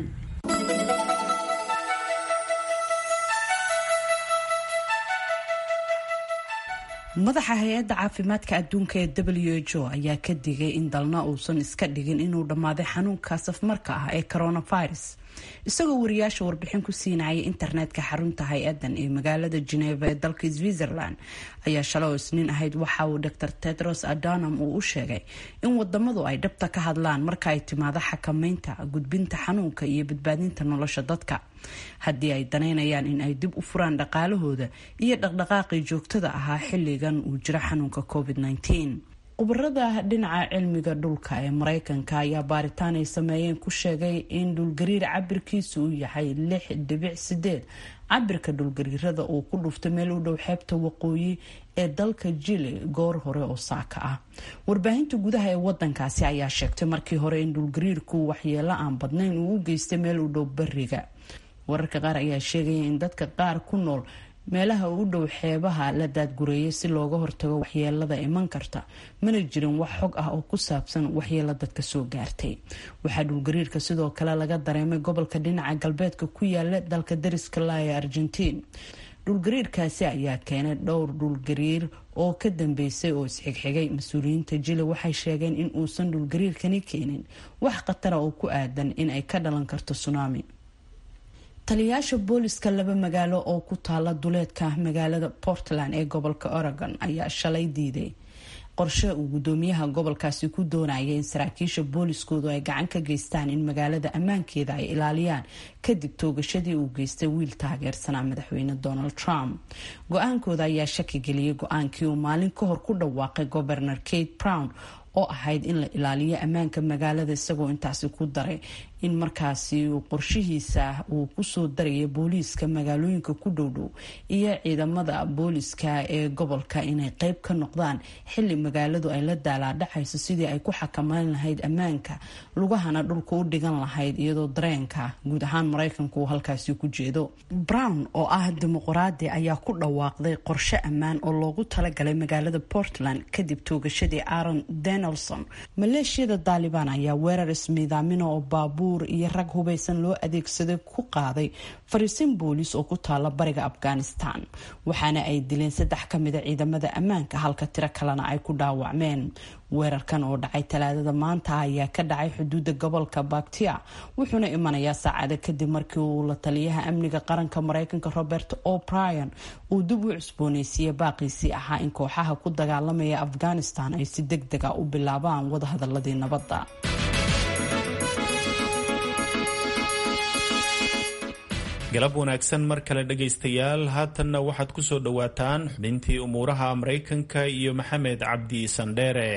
madaxa hay-adda caafimaadka adduunka ee w h o ayaa ka digay in dalna uusan iska dhigin inuu dhammaaday xanuunka safmarka ah ee coronavirus isagoo wariyaasha warbixin ku siinayay internetka xarunta hay-adan ee magaalada geneva ee dalka switzerland ayaa shalay oo isniin ahayd waxa uu dor tedros adanam uu u sheegay in wadamadu ay dhabta ka hadlaan marka ay timaado xakameynta gudbinta xanuunka iyo badbaadinta nolosha dadka haddii ay danaynayaan in ay dib u furaan dhaqaalahooda iyo dhaqdhaqaaqii joogtada ahaa xilligan uu jiro xanuunka covid -19 khubarada dhinaca cilmiga dhulka ee mareykanka ayaa baaritaan ay sameeyeen ku sheegay in dhulgariir cabirkiisu uu yahay lix dhibic sideed cabirka dhulgariirada uu ku dhuftay meel u dhow xeebta waqooyi ee dalka jili goor hore oo saaka ah warbaahinta gudaha ee wadankaasi ayaa sheegtay markii hore in dhulgariirku waxyeelo aan badnayn uu u geystay meel u dhow bariga wararka qaar ayaa sheegaya in dadka qaar ku nool meelaha u dhow xeebaha la daadgureeyay si looga hortago waxyeelada iman karta mana jirin wax xog ah oo ku saabsan waxyeelo dadka soo gaartay waxaa dhulgariirka sidoo kale laga dareemay gobolka dhinaca galbeedka ku yaala dalka dariska la ee argentiin dhulgariirkaasi ayaa keenay dhowr dhulgariir oo ka dambeysay oo isxigxigay mas-uuliyiinta jili waxay sheegeen in uusan dhulgariirkani keenin wax khatara oo ku aadan in ay ka dhalan karto tsunami taliyayaasha booliska laba magaalo oo ku taala duleedka magaalada portland ee gobolka oregon ayaa shalay diiday qorshe uu gudoomiyaha gobolkaasi ku doonayay in saraakiisha booliskoodu ay gacan ka geystaan in magaalada ammaankeeda ay ilaaliyaan kadib toogashadii uu geystay wiil taageersanaa madaxweyne donald trump go-aankooda ayaa shaki geliyay go-aankii uu maalin ka hor ku dhawaaqay gobernor kate brown oo ahayd in la ilaaliyo ammaanka magaalada isagoo intaasi ku daray in markaasi qorshihiisa uu kusoo daraya booliiska magaalooyinka ku dhowdhow iyo ciidamada booliiska ee gobolka inay qeyb ka noqdaan xili magaaladu ay la daalaadhacayso sidii ay ku xakameyn lahayd ammaanka lugahana dhulka u dhigan lahayd iyadoo dareenka guud ahaan maraykanku uu halkaasi ku jeedo brown oo ah dimuqraadi ayaa ku dhawaaqday qorshe ammaan oo loogu talagalay magaalada portland kadib toogashadii aaron donaldson maleeshiyada daalibaan ayaa weerar ismiidaamina oo baabuur iyo rag hubaysan loo adeegsaday ku qaaday fariisin booliis oo ku taala bariga afghanistan waxaana ay dileen saddex ka mida ciidamada ammaanka halka tiro kalena ay ku dhaawacmeen weerarkan oo dhacay talaadada maanta ayaa ka dhacay xuduuda gobolka baktia wuxuuna imanayaa saacado kadib markii uu la taliyaha amniga qaranka mareykanka robert o'brien uu dib u cusbooneysiiyey baaqiisii ahaa in kooxaha ku dagaalamaya afghanistan ay si deg dega u bilaabaan wadahadaladii nabadda galab wanaagsan mar kale dhegaystayaal haatanna waxaad ku soo dhowaataan xubintii umuuraha maraykanka iyo maxamed cabdi sandheere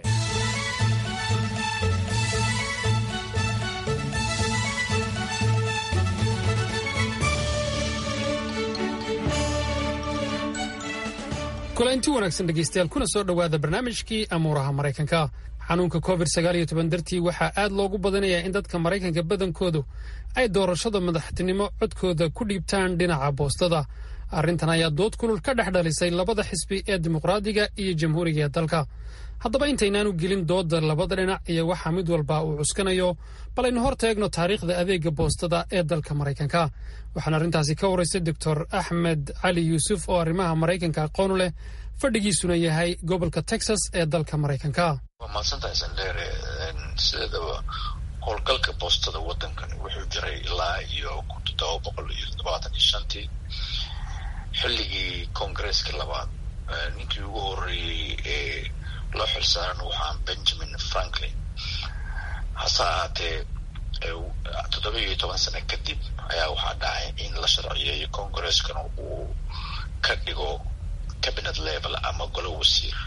kulanti wanaagsan dhegaystayaal kuna soo dhowaada barnaamijkii amuuraha maraykanka xanuunka covid sagaaliyo toban dartii waxaa aad loogu badanayaa in dadka maraykanka badankoodu ay doorashada madaxtinimo codkooda ku dhiibtaan dhinaca boostada arrintan ayaa dood kulul ka dhex dhalisay labada xisbi ee dimuqraadiga iyo jamhuuriga ee dalka haddaba intaynaanu gelin dooda labada dhinac iyo waxaa mid walba uu cuskanayo bal aynu hor taegno taariikhda adeega boostada ee dalka maraykanka waxaana arrintaasi ka waraystay doctor axmed cali yuusuf oo arrimaha maraykanka aqoonu leh fadhigiisuna yahay gobolka texas ee dalka maraykanka waa mahadsantahay sandheere sideedaba howlgalka boostada waddankan wuxuu jiray ilaa iyo kun toddoba boqol iyo todobaatan iyo shantii xilligii koongareeska labaad ninkii ugu horreeyey ee loo xilsaaran waxaa benjamin franklin hase ahaatee toddoba iyo toban sano kadib ayaa waxaa dhacay in la sharciyeeyo koongareskana uu ka dhigo cabinet level ama golo wasiir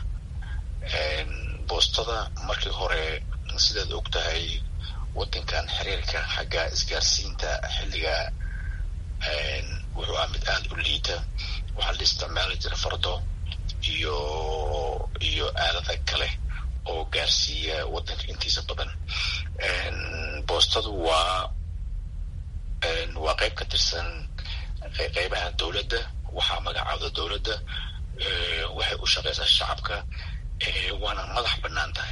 boostada markii hore sidaad og tahay waddankan xiriirka xagga isgaarsiinta xilliga wuxuu ah mid aada u liita waxaa la isticmaali jira fardo iyo iyo aalada kale oo gaarsiiya waddanka intiisa badan boostadu waa waa qayb ka tirsan qeybaha dowladda waxaa magacaawda dowladda waxay u shaqeysaa shacabka waana madax bannaan tahay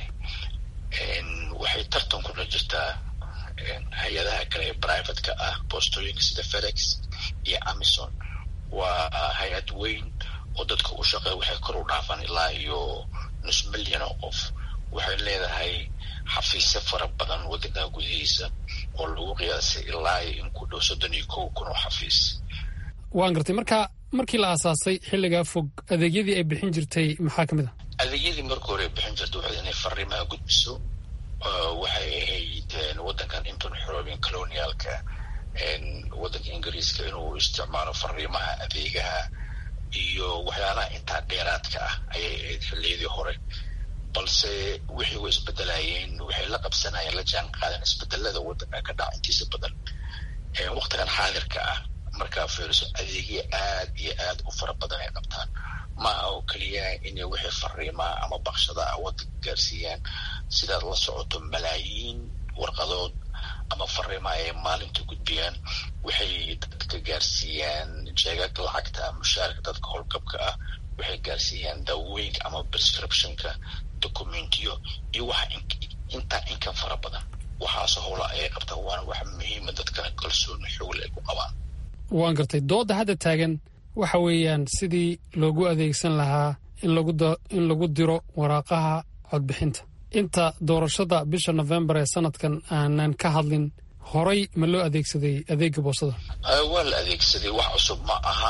waxay tartan kula jirtaa hay-adaha kale ee privateka ah boostooyinka sida fedex iyo amison waa hay-ad weyn oo dadka u shaqeeya waxay kor u dhaafaan ilaa iyo nus milyan oo qof waxay leedahay xafiisyo fara badan waddanka gudihiisa oo lagu qiyaasay ilaa in ku dhow soddon iyo kow kun oo xafiis waan gartay marka markii la aasaasay xilligaa fog adeegyadii ay bixin jirtay maxaa ka mid a adeegyadii marka hore ay bixin jirtay waxay inay fariimaha gudbiso waxay ahayd waddankan intuun xoroobin colonialka waddanka ingiriiska inuu isticmaalo fariimaha adeegaha iyo waxyaalaha intaa dheeraadka ah ayay ahayd xilliyadii hore balse wixii way isbedelayeen waxay la qabsanayeen la jaan qaadeen isbedelada waddanka ka dhaca intiisa badan waktigan xaadirka ah markaa fiiriso adeegya aad iyo aad u fara badan ay qabtaan ma aha oo keliya inay wixii fariimaa ama bakshada ah waddanka gaarsiiyaan sidaad la socoto malaayiin warqadood ama fariima ay maalinta gudbiyaan waxay dadka gaarsiiyaan jeegag lacagta mushaarka dadka howlgabka ah waxay gaarsiiyaan daawooyinka ama prescriptionka documentiyo iyo waxa intaa inkan fara badan waxaase howla ayay qabtaan waana wax muhiima dadkana kalsooni xoogla ay ku qabaan waan gartay doodda hadda taagan waxa weeyaan sidii loogu adeegsan lahaa in lagu diro waraaqaha codbixinta inta doorashada bisha nofembar ee sanadkan aanan ka hadlin horay ma loo adeegsaday adeega boostada waa la adeegsaday wax cusub ma aha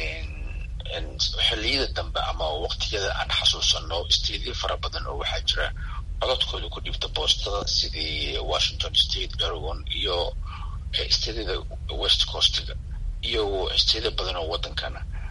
xilliyada dambe ama waqtiyada aan xasuusano isteedyo fara badan oo waxaa jira codadkooda ku dhibta boostada sidii washington state oregon iyo isteedyada west coastga iyo isteedyo badan oo waddankana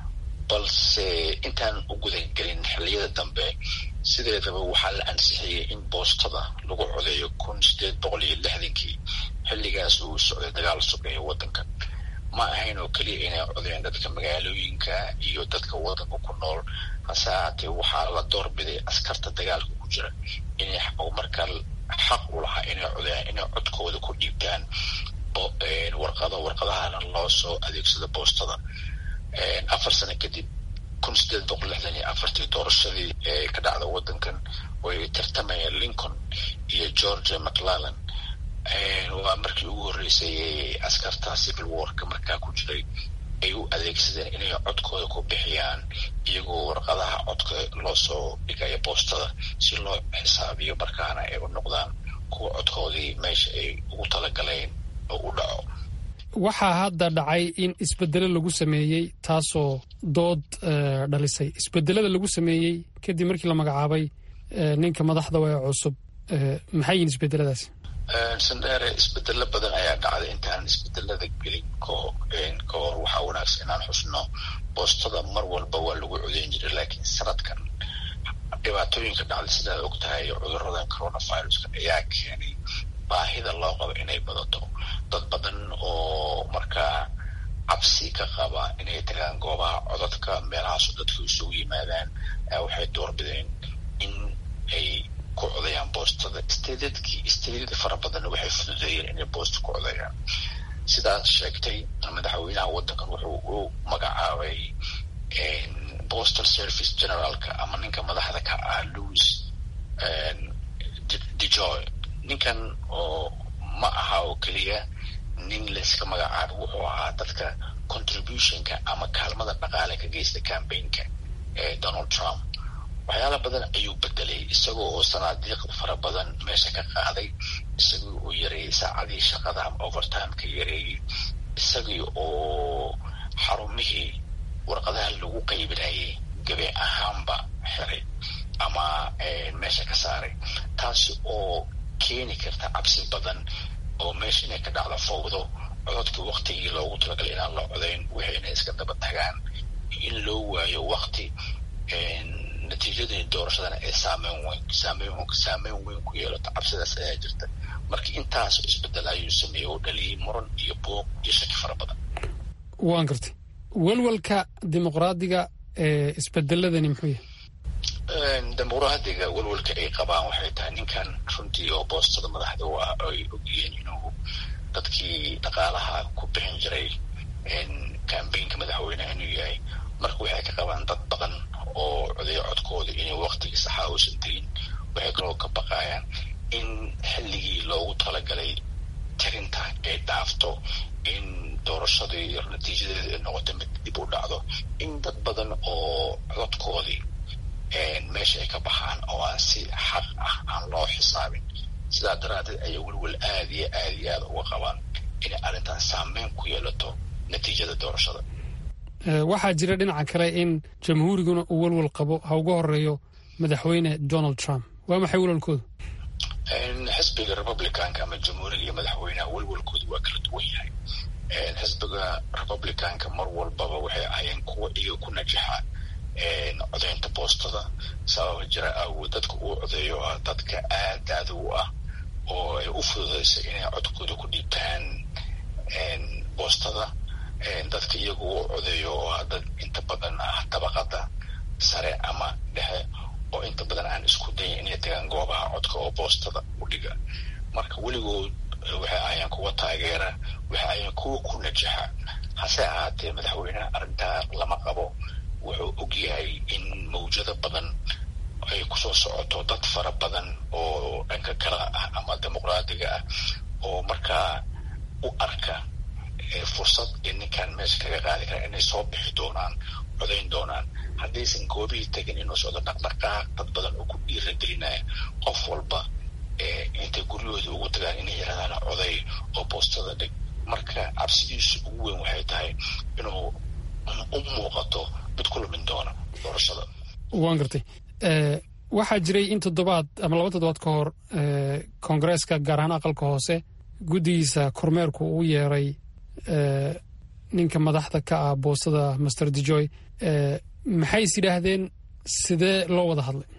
balse intaan u gudagelin xilliyada dambe sideedaba waxaa la ansixiyey in boostada lagu codeeyo kun sideed boqol iyo lixdankii xilligaas uu socday dagaal sugeeya waddanka ma ahayn oo keliya inay codeen dadka magaalooyinka iyo dadka waddanka ku nool hase ahaatee waxaa la doorbiday askarta dagaalka ku jira inay markaa xaq u lahaa inay codeen inay codkooda ku dhiibtaan warqado warqadahana loo soo adeegsado boostada afar sano kadib kun sideed boqol lixdan iyo afartii doorashadii ee ka dhacda waddankan way tartamayeen lincoln iyo georgia mclellan waa markii ugu horreysay askarta civil warka markaa ku jiray ay u adeegsadeen inay codkooda ku bixiyaan iyagoo warqadaha codka loo soo dhigaya boostada si loo xisaabiyo markaana ay u noqdaan kuwa codkoodii meesha ay ugu talagaleen oo u dhaco waxaa hadda dhacay in isbedelo lagu sameeyey taasoo dood dhalisay isbedelada lagu sameeyey kadib markii la magacaabay ninka madaxda ee cusub maxay yihin isbedeladaas sandheere isbedelo badan ayaa dhacday intaan isbedelada gelin ka hor waxaa wanaagsan inaan xusno boostada mar walba waa lagu codeyn jiray laakiin sanadkan dhibaatooyinka dhacday sidaad og tahay cuduradan coronaviruska ayaa keenay baahida loo qabo inay badato dad badan oo markaa cabsi ka qaba inay tagaan goobaha codadka meelahaaso dadka isugu yimaadaan waxay doorbideen in ay ku codayaan boostada stedadkii stedada fara badanna waxay fududeeyeen inay boosta ku codayaan sidaad sheegtay madaxweynaha waddankan wuxuu u magacaabay postal service generaalka ama ninka madaxda ka ah louis dejoy ninkan oo ma aha oo keliya nin layska magacaabo wuxuu ahaa dadka contributionka ama kaalmada dhaqaale ka geysta cambaynka ee donald trump waxyaala badan ayuu bedelay isagoo oo sanaadiiq fara badan meesha ka qaaday isagii oo yareeyey saacadii shaqada ama overtimeka yareeyey isagii oo xarumihii warqadaha lagu qaybinayay gabe ahaanba xiray ama meesha ka saaray taasi oo keeni karta cabsi badan oo meesha inay ka dhacdo fowdo cododka waktigii loogu talagalay inaan la codayn wixii inay iska daba tagaan in loo waayo wakti natiijadii doorashadana ay saameyn weyn saameyn saameyn weyn ku yeelato cabsidaas ayaa jirta marka intaas isbedel ayuu sameeyey oo dhaliyey muran iyo buuq iyo shaki fara badan waan gartay welwelka dimuqraadiga ee isbedeladani muxuu yahay dimuqraadiga welwelka ay qabaan waxay tahay ninkan runtii oo boostada madaxda u ah ay ogyihiin inuu dadkii dhaqaalaha ku bixin jiray cambaynka madaxweyneha inuu yahay marka waxay ka qabaan dad badan oo codeyo codkooda inay waktigii saxaa uusan tegin waxay kaloo ka baqayaan in xilligii loogu talagalay tirinta ay dhaafto in doorashadii natiijadeeda ay noqoto mid dib u dhacdo in dad badan oo codkoodii meesha ay ka baxaan oo aan si xaq ah aan loo xisaabin sidaa daraaddeed ayay welwel aada iyo aada iyo aada uga qabaan inay arrintan saameyn ku yeelato natiijada doorashada waxaa jira dhinaca kale in jamhuuriguna uu welwel qabo ha uga horeeyo madaxweyne donald trump waa maxay welwelkoodu xisbiga republicanka ama jamhuuriga iyo madaxweynaha welwelkoodu waa kala duwan yahay xisbiga republicanka mar walbaba waxay ahayeen kuwa iyaga ku najaxa codeynta boostada sababa jira awood dadka uu codeeyo ah dadka aad aada u ah oo ay u fududeysa inay codkooda ku dhiibtaan boostada dadka iyagu u codeeyo oo ah dad inta badan ah dabaqada sare ama dhexe oo inta badan aan isku dayin inay tagaan goobaha codka oo boostada u dhiga marka weligood waxay ahayeen kuwa taageera waxay ahayeen kuwa ku najaxa hase ahaatee madaxweyneha arrintaa lama qabo wuxuu og yahay in mawjado badan ay kusoo socoto dad fara badan oo dhanka kale ah ama dimuqraadiga ah oo markaa u arka fursad in ninkan meesha kaga qaadi kara inay soo bixi doonaan codayn doonaan haddaysan goobihii tegin inuu socdo dhaqdhaqaaq dad badan oo ku dhiiragelinaya qof walba intay guryahooda ugu tagaan inay yarahdaan coday oo boostada dhig marka cabsidiisu ugu weyn waxay tahay inuu u muuqato mid ku lumin doona doorashada waan gartay waxaa jiray in toddobaad ama laba toddobaad ka hor koongareeska gaar ahaan aqalka hoose guddigiisa kormeerku uu yeeray ninka madaxda ka ah boostada master dejoy maxay is yidhaahdeen sidee loo wada hadlay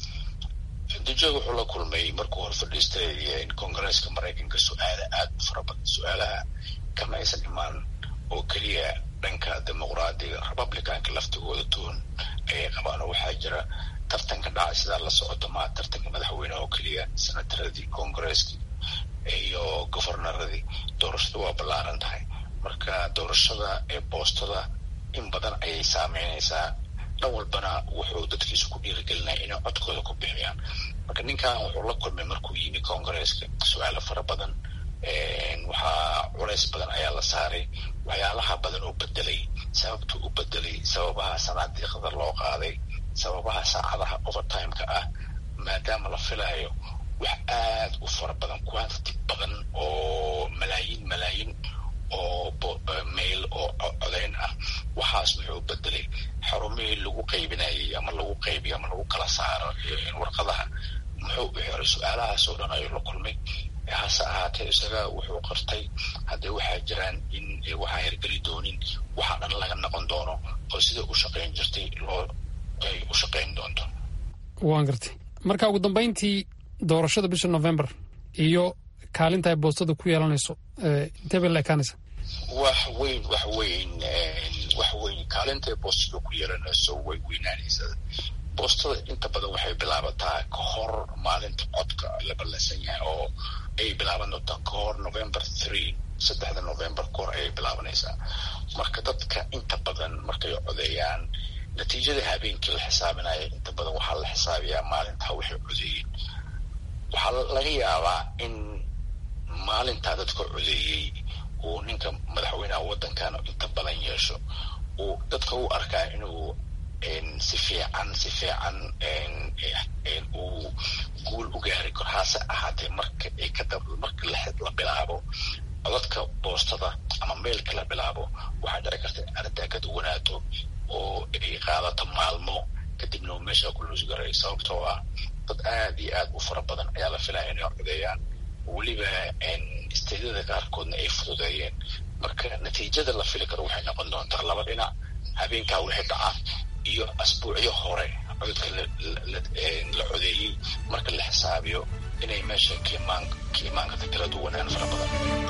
duje wuxuu la kulmay markuu hor fadhiistay kongareeska maraykanka su-aala aada u fara badan su-aalaha kama aysan imaan oo keliya dhanka dimuqraadiga republicanka laftigooda tuun ayay qabaan oo waxaa jira tartanka dhacay sidaa la socoto maa tartanka madaxweyneha oo keliya senataradii kongareeskii iyo governaradii doorashada waa ballaaran tahay marka doorashada ee boostada in badan ayay saameynaysaa dhan walbana wuxuu dadkiisu ku dhiirigelinaya inay codkooda ku bixiyaan marka ninkan wuxuu la kulmay markuu yimi kongareeska su-aalo fara badan waxaa culays badan ayaa la saaray waxyaalaha badan oo bedelay sababtuu u bedelay sababaha sanaadiiqda loo qaaday sababaha saacadaha overtimeka ah maadaama la filayo wax aada u fara badan quantity badan oo malaayiin malaayiin oo mail oo codayn ah waxaas wuxuu bedelay xarumihii lagu qaybinayay ama lagu qaybiyo ama lagu kala saaro warqadaha muxuu u xiray su-aalahaas oo dhan ayuu la kulmay hase ahaatee isaga wuxuu qartay haddee waxaa jiraan in waxaa hirgeli doonin waxaa dhan laga noqon doono oo sida u shaqayn jirtay loo ay u shaqayn doonto waan gartay marka ugu dambayntii doorashada bisha november iyo kaalinta ay boostada ku yeelanayso intee bay la ekaanaysa wax weyn wax weyn wax weyn kaalinta ay boostada ku yeelanayso way weynaanaysaa boostada inta badan waxay bilaabataa ka hor maalinta codka la ballansan yahay oo ay bilaaban doontaa ka hor november three saddexda november ka hor ayay bilaabanaysaa marka dadka inta badan markay codeeyaan natiijada habeenkii la xisaabinaya inta badan waxaa la xisaabiyaa maalintaa waxay codeeyeen waxaa laga yaabaa in maalintaa dadka codeeyey uu ninka madaxweynaha waddankan inta badan yeesho uu dadka u arkaa inuu si fiican si fiican uu guul u gaari karo hase ahaatee marka ay ka marka la bilaabo codadka boostada ama meelka la bilaabo waxaa dhici karta in arrintaa ka duwanaato oo ay qaadato maalmo kadibna uu meesha ku luusgaray sababtoo ah dad aada iyo aad u fara badan ayaa la filaya inay codeeyaan weliba isteedyada qaarkoodna ay fududeeyeen marka natiijada la fili karo waxay noqon doontaa laba dhinac habeenkaa wixii dhaca iyo asbuucyo hore codadka la codeeyey marka la xisaabiyo inay meesha ka imaan karta kala duwanaan fara badan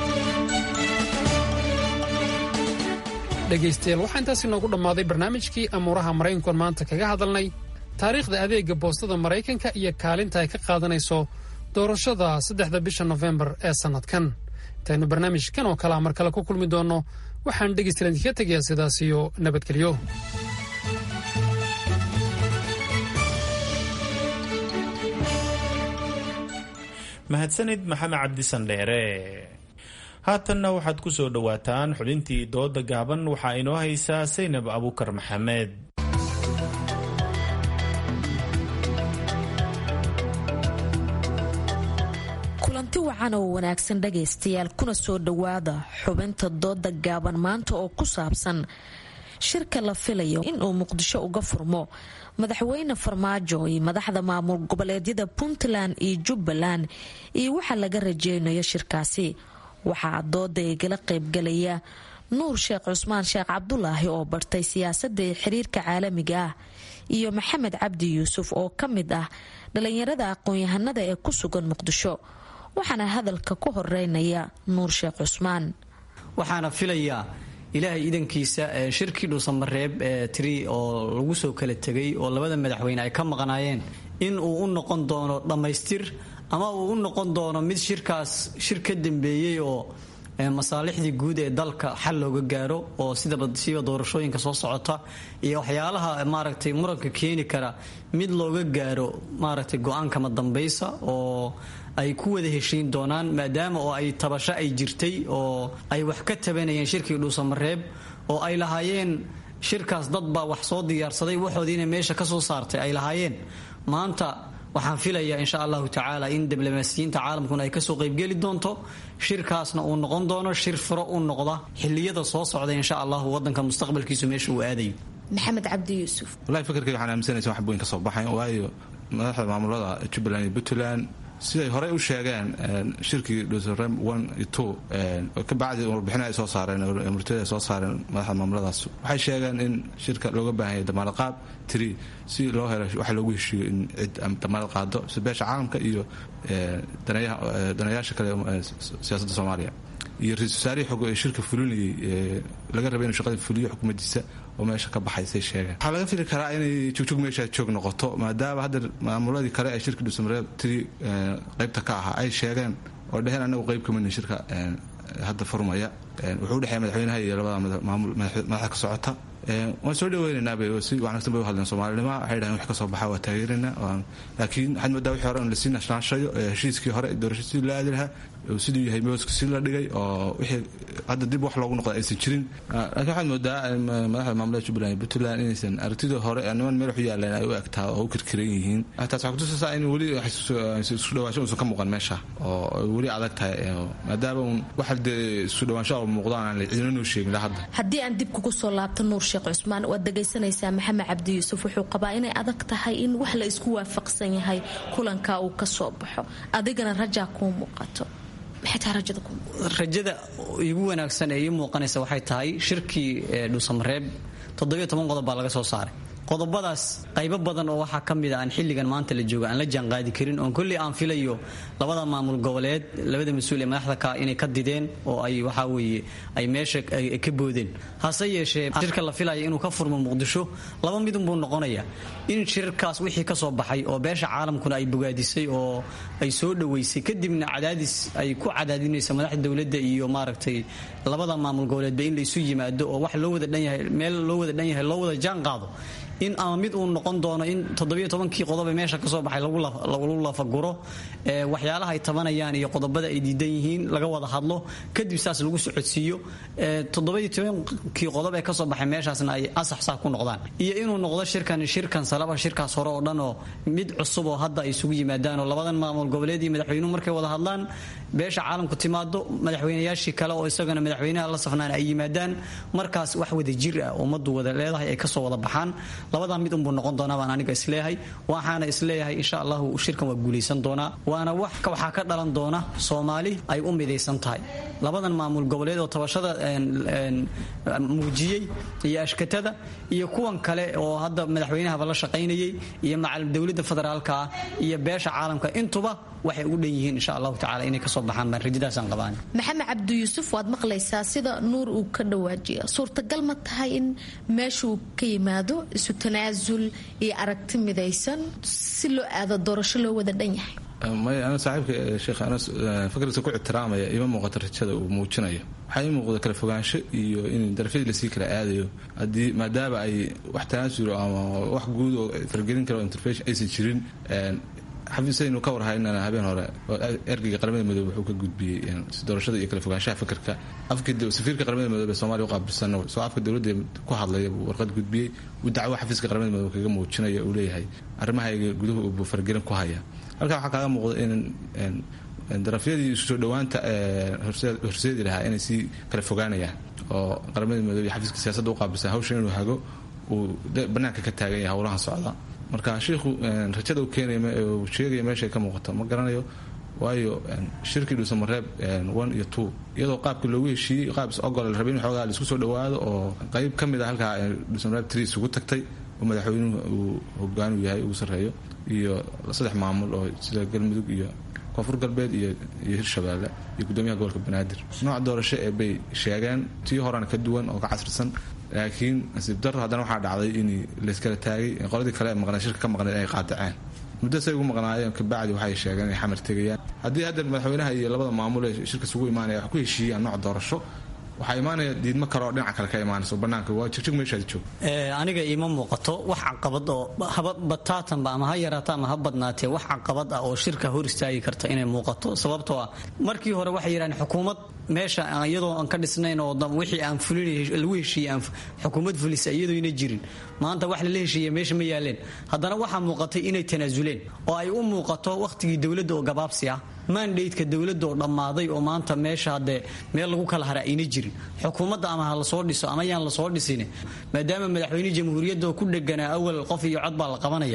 dhegaystayaal waxaa intaas inoogu dhammaaday barnaamijkii amuuraha maraykankuan maanta kaga hadalnay taariikhda adeega boostada maraykanka iyo kaalinta ay ka qaadanayso doorashada saddexda bisha nofembar ee sannadkan intaynu barnaamijkan oo kalea mar kale ku kulmi doonno waxaan dhegaystayaal idinkaga tegayaa sidaas iyo nabadgelyo mahadsanid maxamed cabdisandheere haatanna waxaad ku soo dhowaataan xubintii dooda gaaban waxaa inoo haysaa saynab abuukar maxamed kulanti wacan oo wanaagsan dhagaystayaal kuna soo dhowaada xubinta dooda gaaban maanta oo ku saabsan shirka la filayo inuu muqdisho uga furmo madaxweyne farmaajo iyo madaxda maamul goboleedyada puntland iyo jubbaland iyo waxa laga rajeynayo shirkaasi waxaa dooda igala qaybgalaya nuur sheekh cusmaan sheekh cabdulaahi oo bartay siyaasadda ee xiriirka caalamiga ah iyo maxamed cabdi yuusuf oo ka mid ah dhalinyarada aqoon-yahanada ee ku sugan muqdisho waxaana hadalka ku horeynaya nuur sheekh cusmaan waxaana filayaa ilaahay idankiisa shirkii dhuusamareeb ee tiri oo lagu soo kala tegay oo labada madaxweyne ay ka maqnaayeen in uu u noqon doono dhammaystir ama uu u noqon doono mid shirkaas shir ka dambeeyey oo masaalixdii guud ee dalka xal looga gaaro oo sidaba siba doorashooyinka soo socota iyo waxyaalaha maaragtay muranka keeni kara mid looga gaaro maaragtay go-aankama dambaysa oo ay ku wada heshiin doonaan maadaama oo ay tabasho ay jirtay oo ay wax ka tabanayeen shirkii dhuusamareeb oo ay lahaayeen shirkaas dad baa wax soo diyaarsaday waxoodiina meesha ka soo saartay ay lahaayeen maanta waxaan filayaa insha allahu tacaala in diblomaasiyiinta caalamkuna ay kasoo qaybgeli doonto shirkaasna uu noqon doono shir furo u noqda xiliyada soo socda insha allahu wadanka mustaqbalkiisu meesha uu aadayo maxamed cabdi yuusuf wallahi fikirkayga waxaan aaminsanaysa wax weyn ka soo baxayn waayo madaxda maamulada jubbaland iyo puntland siday horey u sheegeen shirkii dhuusarem one iyo two kabacdi warbixin ay soo saareen murtida ay soo saareen madaxda maamuladaas waxay sheegeen in shirka looga baahan yahay damaanad qaab tiri si loo helo waxa loogu heshiiyo in cid damaanad qaado si beesha caalamka iyo danayaasha kale siyaasadda soomaaliya iyo ra-isul wasaarihii xog ee shirka fulinayay laga rabay inuu shaqada fuliyo xukuumaddiisa oo meesha ka baxaysay sheegeen waxaa laga fili karaa inay jogjog meesha joog noqoto maadaama hadda maamuladii kale ee shirka dhuusamareeb tiri qaybta ka ahaa ay sheegeen oo dheheen anagu qayb kamidna shirka hadda furmaya wuxuu udhexeeya madaxweynaha iyo labada maamul madaxda ka socota waan soo dhaweynaynaa si wanaagsan bay u hadleen soomaalinima waxay dhahen wax ka soo baxa waa taageeraynaa laakiin waxaad moodaa wixii hore in lasii nashnaashayo heshiiskii hore doorashada sidii loo aadi lahaa siduu yahay mooska si la dhigay oo wixii hadda dib wax loogu noqda aysan jirin laakiin waxaad moodaa madaxda maamulada jubbaland iyo puntland inaysan aragtidii hore niman meel waxu yaaleen ay u egtaa oo u kirkiran yihiin taas waxaa kutusaysaa in weli isku dhawaasho uusan ka muuqan meesha oo weli adag tahay maadaama uun waxa dee isku dhawaansho oo muuqdaan aan cidina noo sheegin la hadda haddii aan dib kugu soo laabto nuur sheekh cusmaan waad dhegaysanaysaa maxamed cabdi yuusuf wuxuu qabaa inay adag tahay in wax la isku waafaqsan yahay kulanka uu ka soo baxo adigana rajaa kuu muuqato rajada igu wanaagsan ee ii muuqanaysa waxay tahay shirkii dhuusamareeb toddobiyo toban qodob baa laga soo saaray qodobadaas qaybo badan oo waxaa ka mid a aan xilligan maanta la jooga aan la jaanqaadi karin oon kolley aan filayo labada maamul goboleed labada mas-uul ee madaxda ka inay ka dideen oo ay waxaa weeye ay meesha ka boodeen hase yeeshee shirka la filaya inuu ka furmo muqdisho laba midunbuu noqonaya in shirkaas wixii ka soo baxay oo beesha caalamkuna ay bogaadisay oo ay soo dhoweysay kadibna cadaadis ay ku cadaadinaysa madaxda dowladda iyo maaragtay labada maamul goboleedba in laysu yimaado oo wax loo wada dhan yahay meel loo wada dhan yahay loo wada jaan qaado in ama mid uu noqon doono in toddobiyo tobankii qodob ee meesha ka soo baxay lagu lafaguro waxyaalaha ay tabanayaan iyo qodobada ay diidan yihiin laga wada hadlo kadib saas lagu socodsiiyo toddobiyo tobankii qodob ee kasoo baxay meeshaasna ay asax saa ku noqdaan iyo inuu noqdo shirkan shirkan salaba shirkaas hore oo dhan oo mid cusub oo hadda ay isugu yimaadaan oo labadan maamul goboleed iyo madaxweynuhu markay wada hadlaan beesha caalamku timaado madaxweynayaashii kale oo isagana madaxweynaha la safnaan ay yimaadaan markaas wax wada jir ah ummaddu wada leedahay ay kasoo wada baxaan labadaa mid unbuu noqon doonaa baan aniga isleeyahay waxaana isleeyahay insha allahu shirkan waa guulaysan doonaa waana wax waxaa ka dhalan doona soomaali ay u midaysan tahay labadan maamul goboleed oo tabashada muujiyey iyo ashkatada iyo kuwan kale oo hadda madaxweynahaba la shaqaynayay iyo macal dowladda federaalka ah iyo beesha caalamka intuba waxay ugu dhan yihiin insha allahu tacala inay kasoo baxaan baan rajadaasaan qabaan maxamed cabdi yuusuf waad maqlaysaa sida nuur uu ka dhawaajiya suurtagal ma tahay in meesha uu ka yimaado isu tanaasul iyo aragti midaysan si loo aado doorasho loo wada dhan yahay may ana saaxiibka sheekh anas fakrisa ku ixtiraamaya ima muuqato rajada uu muujinayo waxaa ii muuqda kala fogaansho iyo in darafyadii lasii kala aadayo haddii maadaama ay wax tanaasulo ama wax guud oo fargelin karo intervention aysan jirin xafiisaynu ka warhaynana habeen hore ergeyga qaramada midoobe wuxuu ka gudbiyey doorashada iyo kala fogaanshaha fikirka safiirka qaramada midoobe ee somalia u qaabilsan soo afka dowladda ku hadlaya buu warqad gudbiyey uu dacwo xafiiska qaramada midoobe kaga muujinaya uu leeyahay arrimahayga guduhu buu fargelin ku haya halkaa waxaa kaaga muuqda in darafyadii isu soo dhowaanta horseedi lahaa inay sii kala fogaanayaan oo qaramada midoobe iyo xafiiska siyaasadda u qaabilsan hawshan inuu hago uu banaanka ka taagan yahay howlahan socda marka shiikhu rajada uu keenaya uu sheegaya meeshay ka muuqato ma garanayo waayo shirkii dhuusamareeb one iyo two iyadoo qaabkii loogu heshiiyey qaab is ogol la rabay in xoogaa laisku soo dhowaado oo qayb ka mid a halkaa dhuusamareeb three isugu tagtay oo madaxweynuhu uu hogaanu yahay ugu sarreeyo iyo saddex maamul oo sida galmudug iyo koonfur galbeed iyo iyo hirshabeelle iyo gudoomiyaha gobolka banaadir nooc doorasho ee bay sheegeen tii horena ka duwan oo ka casrisan laakiin nasiib daro haddana waxaa dhacday in layskala taagay qoladii kale ee maqnay shirka ka maqnayd ay qaadaceen muddo say ugu maqnaayeen kabacdi waxay sheegeen inay xamar tegayaan haddii hadda madaxweynaha iyo labada maamul ee shirka isugu imaanaya wax ku heshiiyaan nooc doorasho waxaa imaanaya diidmo kale oo dhinaca kale ka imaanayso banaanka waa jigjig meeshaad joog aniga iima muuqato wax caqabad oo haba bataatanba ama ha yaraato ama ha badnaatee wax caqabad ah oo shirka hor istaagi karta inay muuqato sababtoo ah markii hore waxay yidhahdeen xukuumad meesha iyadoo aan ka dhisnayn oo wixii aan fulin lagu heshiiyey aan xukuumad fulisa iyadoona jirin maanta wax lala heshiiya meesha ma yaaleen haddana waxaa muuqatay inay tanaasuleen oo ay u muuqato wakhtigii dowladda oo gabaabsi ah mandateka dowladda oo dhammaaday oo maanta meesha haddee meel lagu kala hara ayna jirin xukuumadda ama ha lasoo dhiso ama yaan lasoo dhisin maadaama madaxweyne jamhuuriyadda oo ku dheganaa awal qof iyo cod baa la qabanaya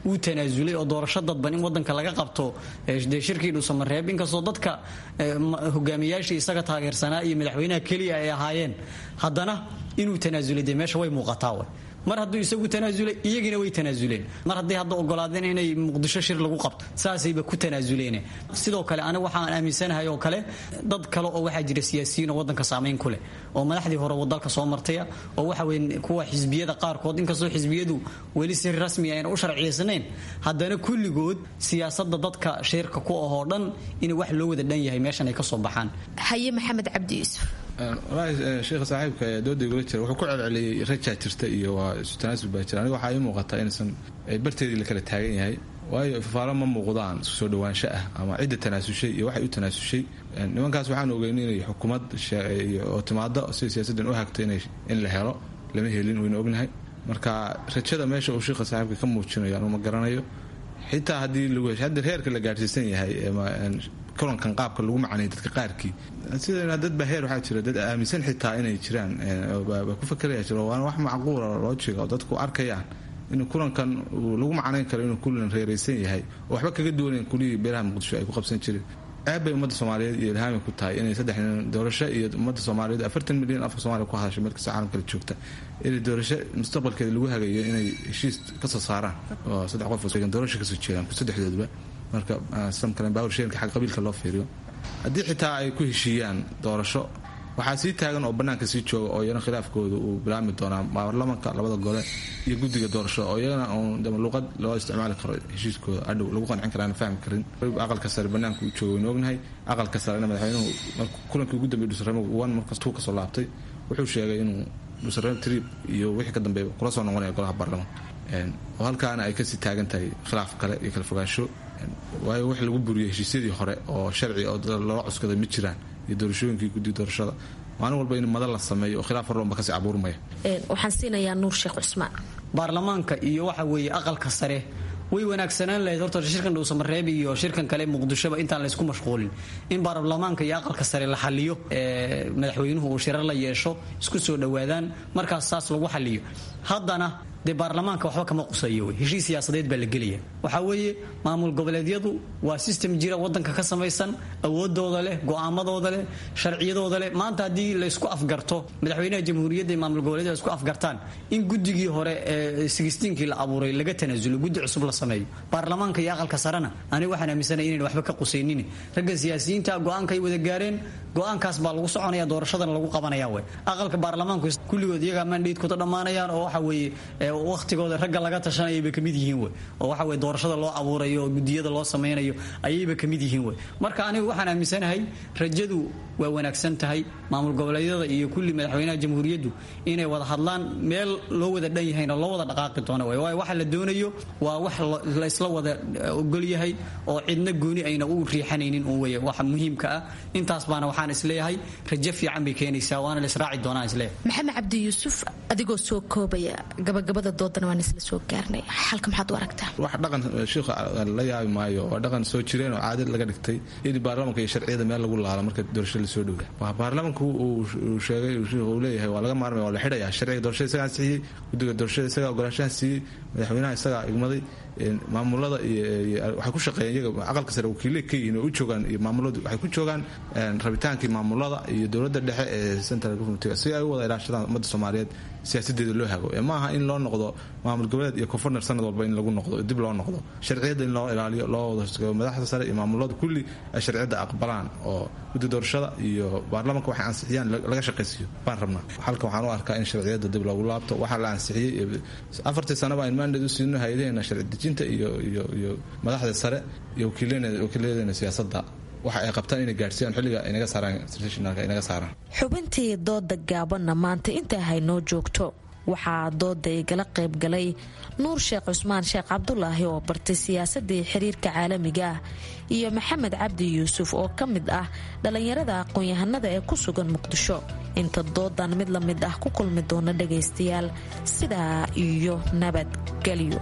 uu tanaasulay oo doorasho dadban in wadanka laga qabto dee shirkii dhuusamareeb inkastoo dadka hogaamiyaashii isaga taageersanaa iyo madaxweynaha keliya ay ahaayeen haddana inuu tanaasulay dee meesha way muuqataa way mar hadduu isagu tanaasulay iyagina way tanaasuleen mar hadday hadda ogolaadeen inay muqdisho shir lagu qabto saasayba ku tanaasuleen sidoo kale aniga waxaan aaminsanahay oo kale dad kale oo waxaa jira siyaasiyiin oo wadanka saamayn ku leh oo madaxdii hore wadalka soo martaya oo waxa weye kuwa xisbiyada qaarkood inkastoo xisbiyadu weli si rasmi ayna u sharciyeysanayn haddana kulligood siyaasada dadka shirka ku ahoo dhan in wax loo wada dhan yahay meeshan ay ka soo baxaan haye maxamed cabdi yuusuf walaahi sheekha saaxiibka ee dooda igula jira wuxuu ku celceliyey rajaa jirta iyo waa isu tanaasul baa jira aniga waxaa ii muuqataa inaysan barteedii la kala taagan yahay waayo fafaalo ma muuqdaan isku soo dhawaansho ah ama cidda tanaasushay iyo waxay u tanaasushay nimankaas waxaan ogeyn inay xukuumad oo timaado si siyaasaddan u hagto in la helo lama helin wayna ognahay marka rajada meesha uu sheekha saaxiibka ka muujinayo anuu ma garanayo xitaa haddii lagu hesho hadda reerka la gaadhsiisan yahay kulankan qaabka lagu macnay dadka qaarkii sida dad baa heer waxaa jira dad aaminsan xitaa inay jiraan baa ku fakeraya jiro waana wax macquula loojiga oo dadku arkayaan in kulankan lagu macnayn karo inuu kulan reeraysan yahay oo waxba kaga duwanayn kulihii beelaha muqdisho ay ku qabsan jireen ceeb bay ummadda soomaaliyeed iyo ilhaami ku tahay inay saddex nin doorasho iyo ummadda soomaaliyeed afartan milyan afka soomaliya ku hadashay meel kasta caalamkala joogta inay doorasho mustaqbalkeeda lagu hagayo inay heshiis kasoo saaraan oo saddex qof doorasho kasoo jeedaan saddexdooduba marka samkalen bawrsheelka xag qabiilka loo fiiriyo haddii xitaa ay ku heshiiyaan doorasho waxaa sii taagan oo bannaanka sii jooga oo iyana khilaafkooda uu bilaabmi doonaa baarlamanka labada gole iyo guddiga doorashada oo iyagana uun luqad loo isticmaali karo heshiiskooda adhow lagu qancin kara aan fahmi karin aqalka sare bannaanka uu jooga waynu ognahay aqalka sarena madaxweynuhu kulankii ugu dambeeyay dhusaremo one markas tuu kasoo laabtay wuxuu sheegay inuu dhusaremo trip iyo wixii ka dambeeya kula soo noqonaya golaha baarlamanka oo halkaana ay kasii taagan tahay khilaaf kale iyo kala fogaansho waayo wax lagu buriyay heshiisyadii hore oo sharci oo loola cuskaday ma jiraan iyo doorashooyinkii guddiga doorashada maalin walba in madal la sameeyo oo khilaaf horlonba kasii abuurmaya waxaan siinayaa nuur sheekh cusmaan baarlamaanka iyo waxa weeye aqalka sare way wanaagsanaan lahayd horta shirkan dhuusamareeb iyo shirkan kale muqdishoba intaan laysku mashquulin in baarlamaanka iyo aqalka sare la xaliyo madaxweynuhu uu shirar la yeesho isku soo dhowaadaan markaas saas lagu xaliyo haddana dee baarlamaanka waxba kama qusayo wey heshiis siyaasadeed baa la gelaya waxaa weeye maamul goboleedyadu waa system jira wadanka ka samaysan awoodooda leh go'aamadooda leh sharciyadooda leh maanta haddii laysku afgarto madaxweynaha jamhuuriyadda maamul goboleedyada isku afgartaan in guddigii hore ee sigistiinkii la abuuray laga tanaasulo guddi cusub la sameeyo baarlamaanka iyo aqalka sarena aniga waxaan aaminsanaya inayn waxba ka qusaynin ragga siyaasiyiinta go'aanka ay wada gaareen go'aankaas baa lagu soconaya doorashadana lagu qabanaya wey aqalka baarlamaanku kulligood iyagaa mandhaydkooda dhammaanayaan oo waxa weeye wakhtigooda ragga laga tashanayayba kamid yihiin wey oo waxa weye doorashada loo abuurayo oo gudiyada loo samaynayo ayayba kamid yihiin wey marka anigu waxaan aaminsanahay rajadu waa wanaagsan tahay maamul goboleedyada iyo kulli madaxweynaha jamhuuriyaddu inay wada hadlaan meel loo wada dhan yahayna loo wada dhaqaaqi doono wey waayo waxa la doonayo waa wax laysla wada ogol yahay oo cidna gooni ayna u riixanaynin un wey waxa muhiimka ah intaas baana waxaan isleeyahay rajo fiican bay keenaysaa waana la israaci doonaan isleeyahay maxamed cabdi yuusuf adigoo soo koobaya gabagabada doodana waan isla soo gaarnay xalka maxaad u aragtaa wax dhaqan shiikha la yaabi maayo waa dhaqan soo jireen oo caadad laga dhigtay in baarlamanka iyo sharciyada meel lagu laalo marka doorashada lasoo dhowda waa baarlamanku uu sheegay shiikhu uu leeyahay waa laga maarmaya waa la xidhaya sharciga doorashada isagaa ansixiyey guddiga doorashada isagaa ogolaanshaha siiyey madaxweynaha isagaa igmaday maamulada waxay ku shaqeeyeen iyaga aqalka sare wakiilay ka yihiin oo u joogaan iyo maamuladu waxay ku joogaan rabitaankii maamulada iyo dowladda dhexe ee central government si ay u wada ilaashadaan ummadda soomaaliyeed siyaasadeeda loo hago ma aha in loo noqdo maamul goboleed iyo koonfurner sanad walba in lagu noqdo dib loo noqdo sharciyadda in loo ilaaliyo loo wada madaxda sare iyo maamulada kulli ay sharciyadda aqbalaan oo guddi doorashada iyo baarlamanka waxay ansixiyaan laga shaqaysiiyo baan rabnaa halkan waxaan u arkaa in sharciyadda dib loogu laabto waxaa la ansixiyey afartii sanaba in maandheed u siino hayadaheena sharci dejinta iyo iyo iyo madaxda sare iyo wakiiladeena siyaasadda waxa ay qabtaan inay gaadhsiiyaan xilliga inaga saaraan internationalka inaga saaraan xubintii dooda gaabanna maanta intaa haynoo joogto waxaa dooda igala qayb galay nuur sheekh cusmaan sheekh cabdulaahi oo bartay siyaasadii xiriirka caalamiga ah iyo maxamed cabdi yuusuf oo ka mid ah dhallinyarada aqoon-yahanada ee ku sugan muqdisho inta doodan mid la mid ah ku kulmi doona dhagaystayaal sidaa iyo nabadgelyo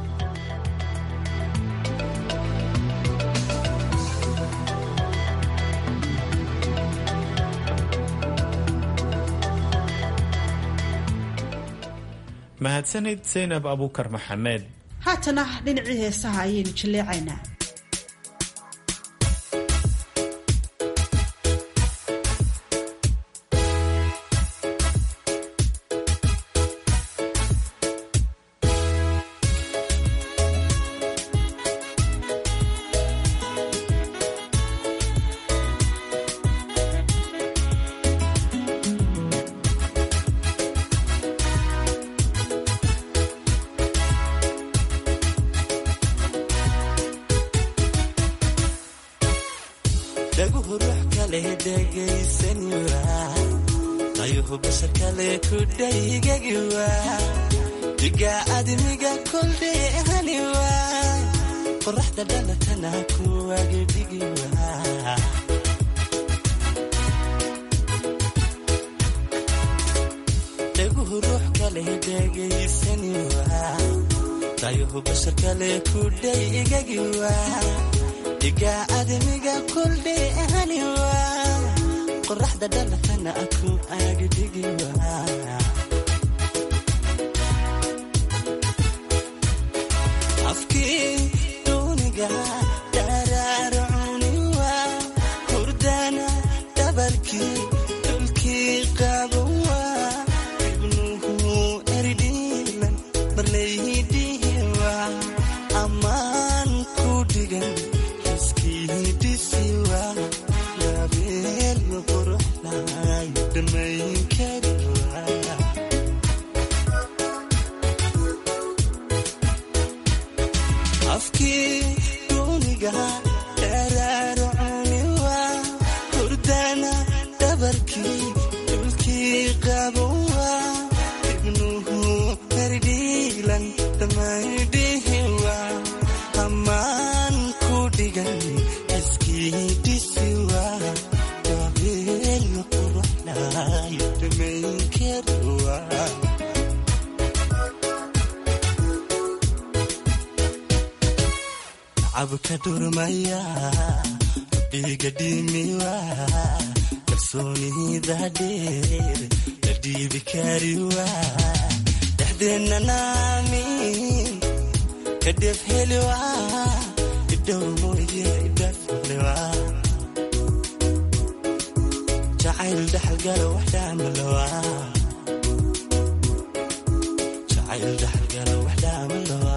mahadsanid saynab abuukar maxamed haatana dhinacii heesaha ayaynu jilleecaynaa dhaguhu ruux kale dhegaysaniwa qayuhu bashar kale ku dhaygagiwa diga admiga koldheehaniwa qoraxda dhalatana kuwagidhigiwa dhaguhu ruux kale dhegaysaniwa qayuhu bashar kale ku dhaygagiwa diga admiga koldheehaniwa qoraxda dhalatana ku agidhigiwa afkii duuniga dharaarcuniwa hurdana dhabarkii dhulkii qabowa ibnuhu eridhiilan marlaydihiwa ammaan ku dhigan iskiidisiwa labeel quruxlay dhammayn kariwa afkii duuniga dharaarcuniwa hurdana dhabarkii dhulkii qabowa ibnuhu herdhiilan dhammaydhihiwa ammaan ku dhigan iskiidisiwa dabeel quruxlay dhammayn kariwa cabka dhurmaya dhiiga dhimiwa kalsoonida dheer la dhiibi kariwa dhexdeenna naamin kadhef heliwa idhow mooye idhaflewa jacayl dhaxalgala waxdhaamalawa jacayl dhaxalgala waxdhaamalawa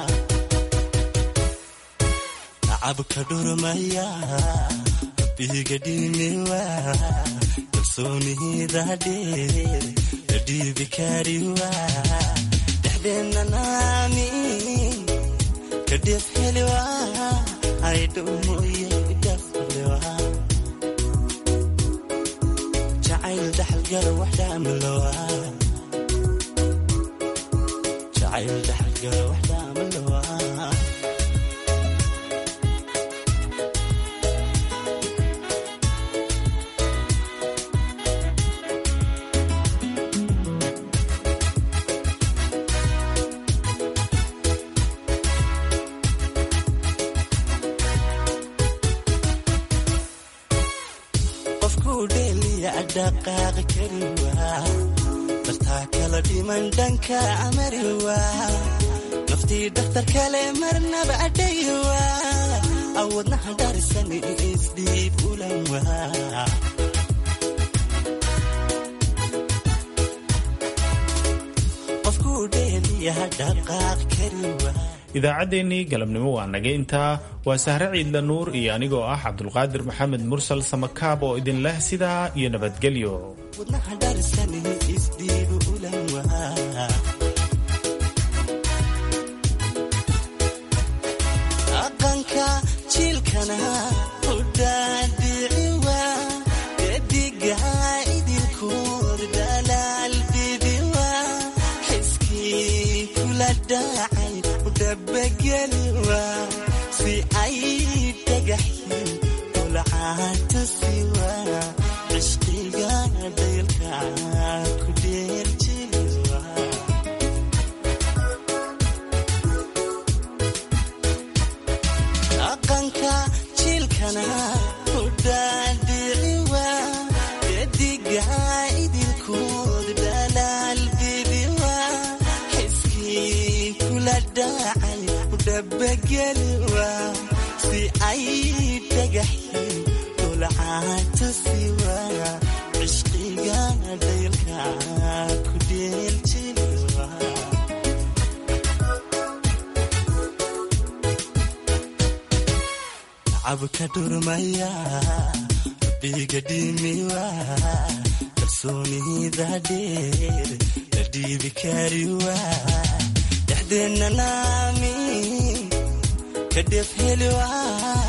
cabka dhurmaya biiga dhimiwa kalsoonida dheer la dhiibi kariwa dhexdeenna naamin kadhef heliwa aydhow mooye idhaflewa jacayl dhaxalgala waxdhaamalawa jacayl dhaxalgala waxdhaamalawa qofkuu dheeliya dhaqaaqi kariwa dartaa kala dhiman dhanka amariwa naftii dhakhtar kale marnaba adhayiwa awadnaha dharisan isdhiib ulanwa qofkuu dheeliya dhaqaaqi kariwa idaacaddeenii galabnimo waa naga intaa waa sahre ciidla nuur iyo anigoo ah cabdulqaadir maxamed mursal samakaab oo idin leh sidaa iyo nabadgelyo wadnaha dharisan isdhiib ulanwa dhaqanka jiilkana udhaadhiciwa gediga idilkood dhalaal bibiwa xiskii kula dhacay udhabageliwa si ay dhagaxyin ulcaatasiwa cishqiga daylka ku dheerjiliwa dhaqanka jiilka dabageliwa si ay dhagaxi dulcaata siwa cishqiga daylka ku dheeljiliwa cabka dhurmaya biga dhimiwa kalsoonida dheer la dhiibi kariwa dhexdeenna naami ka dhef heliwa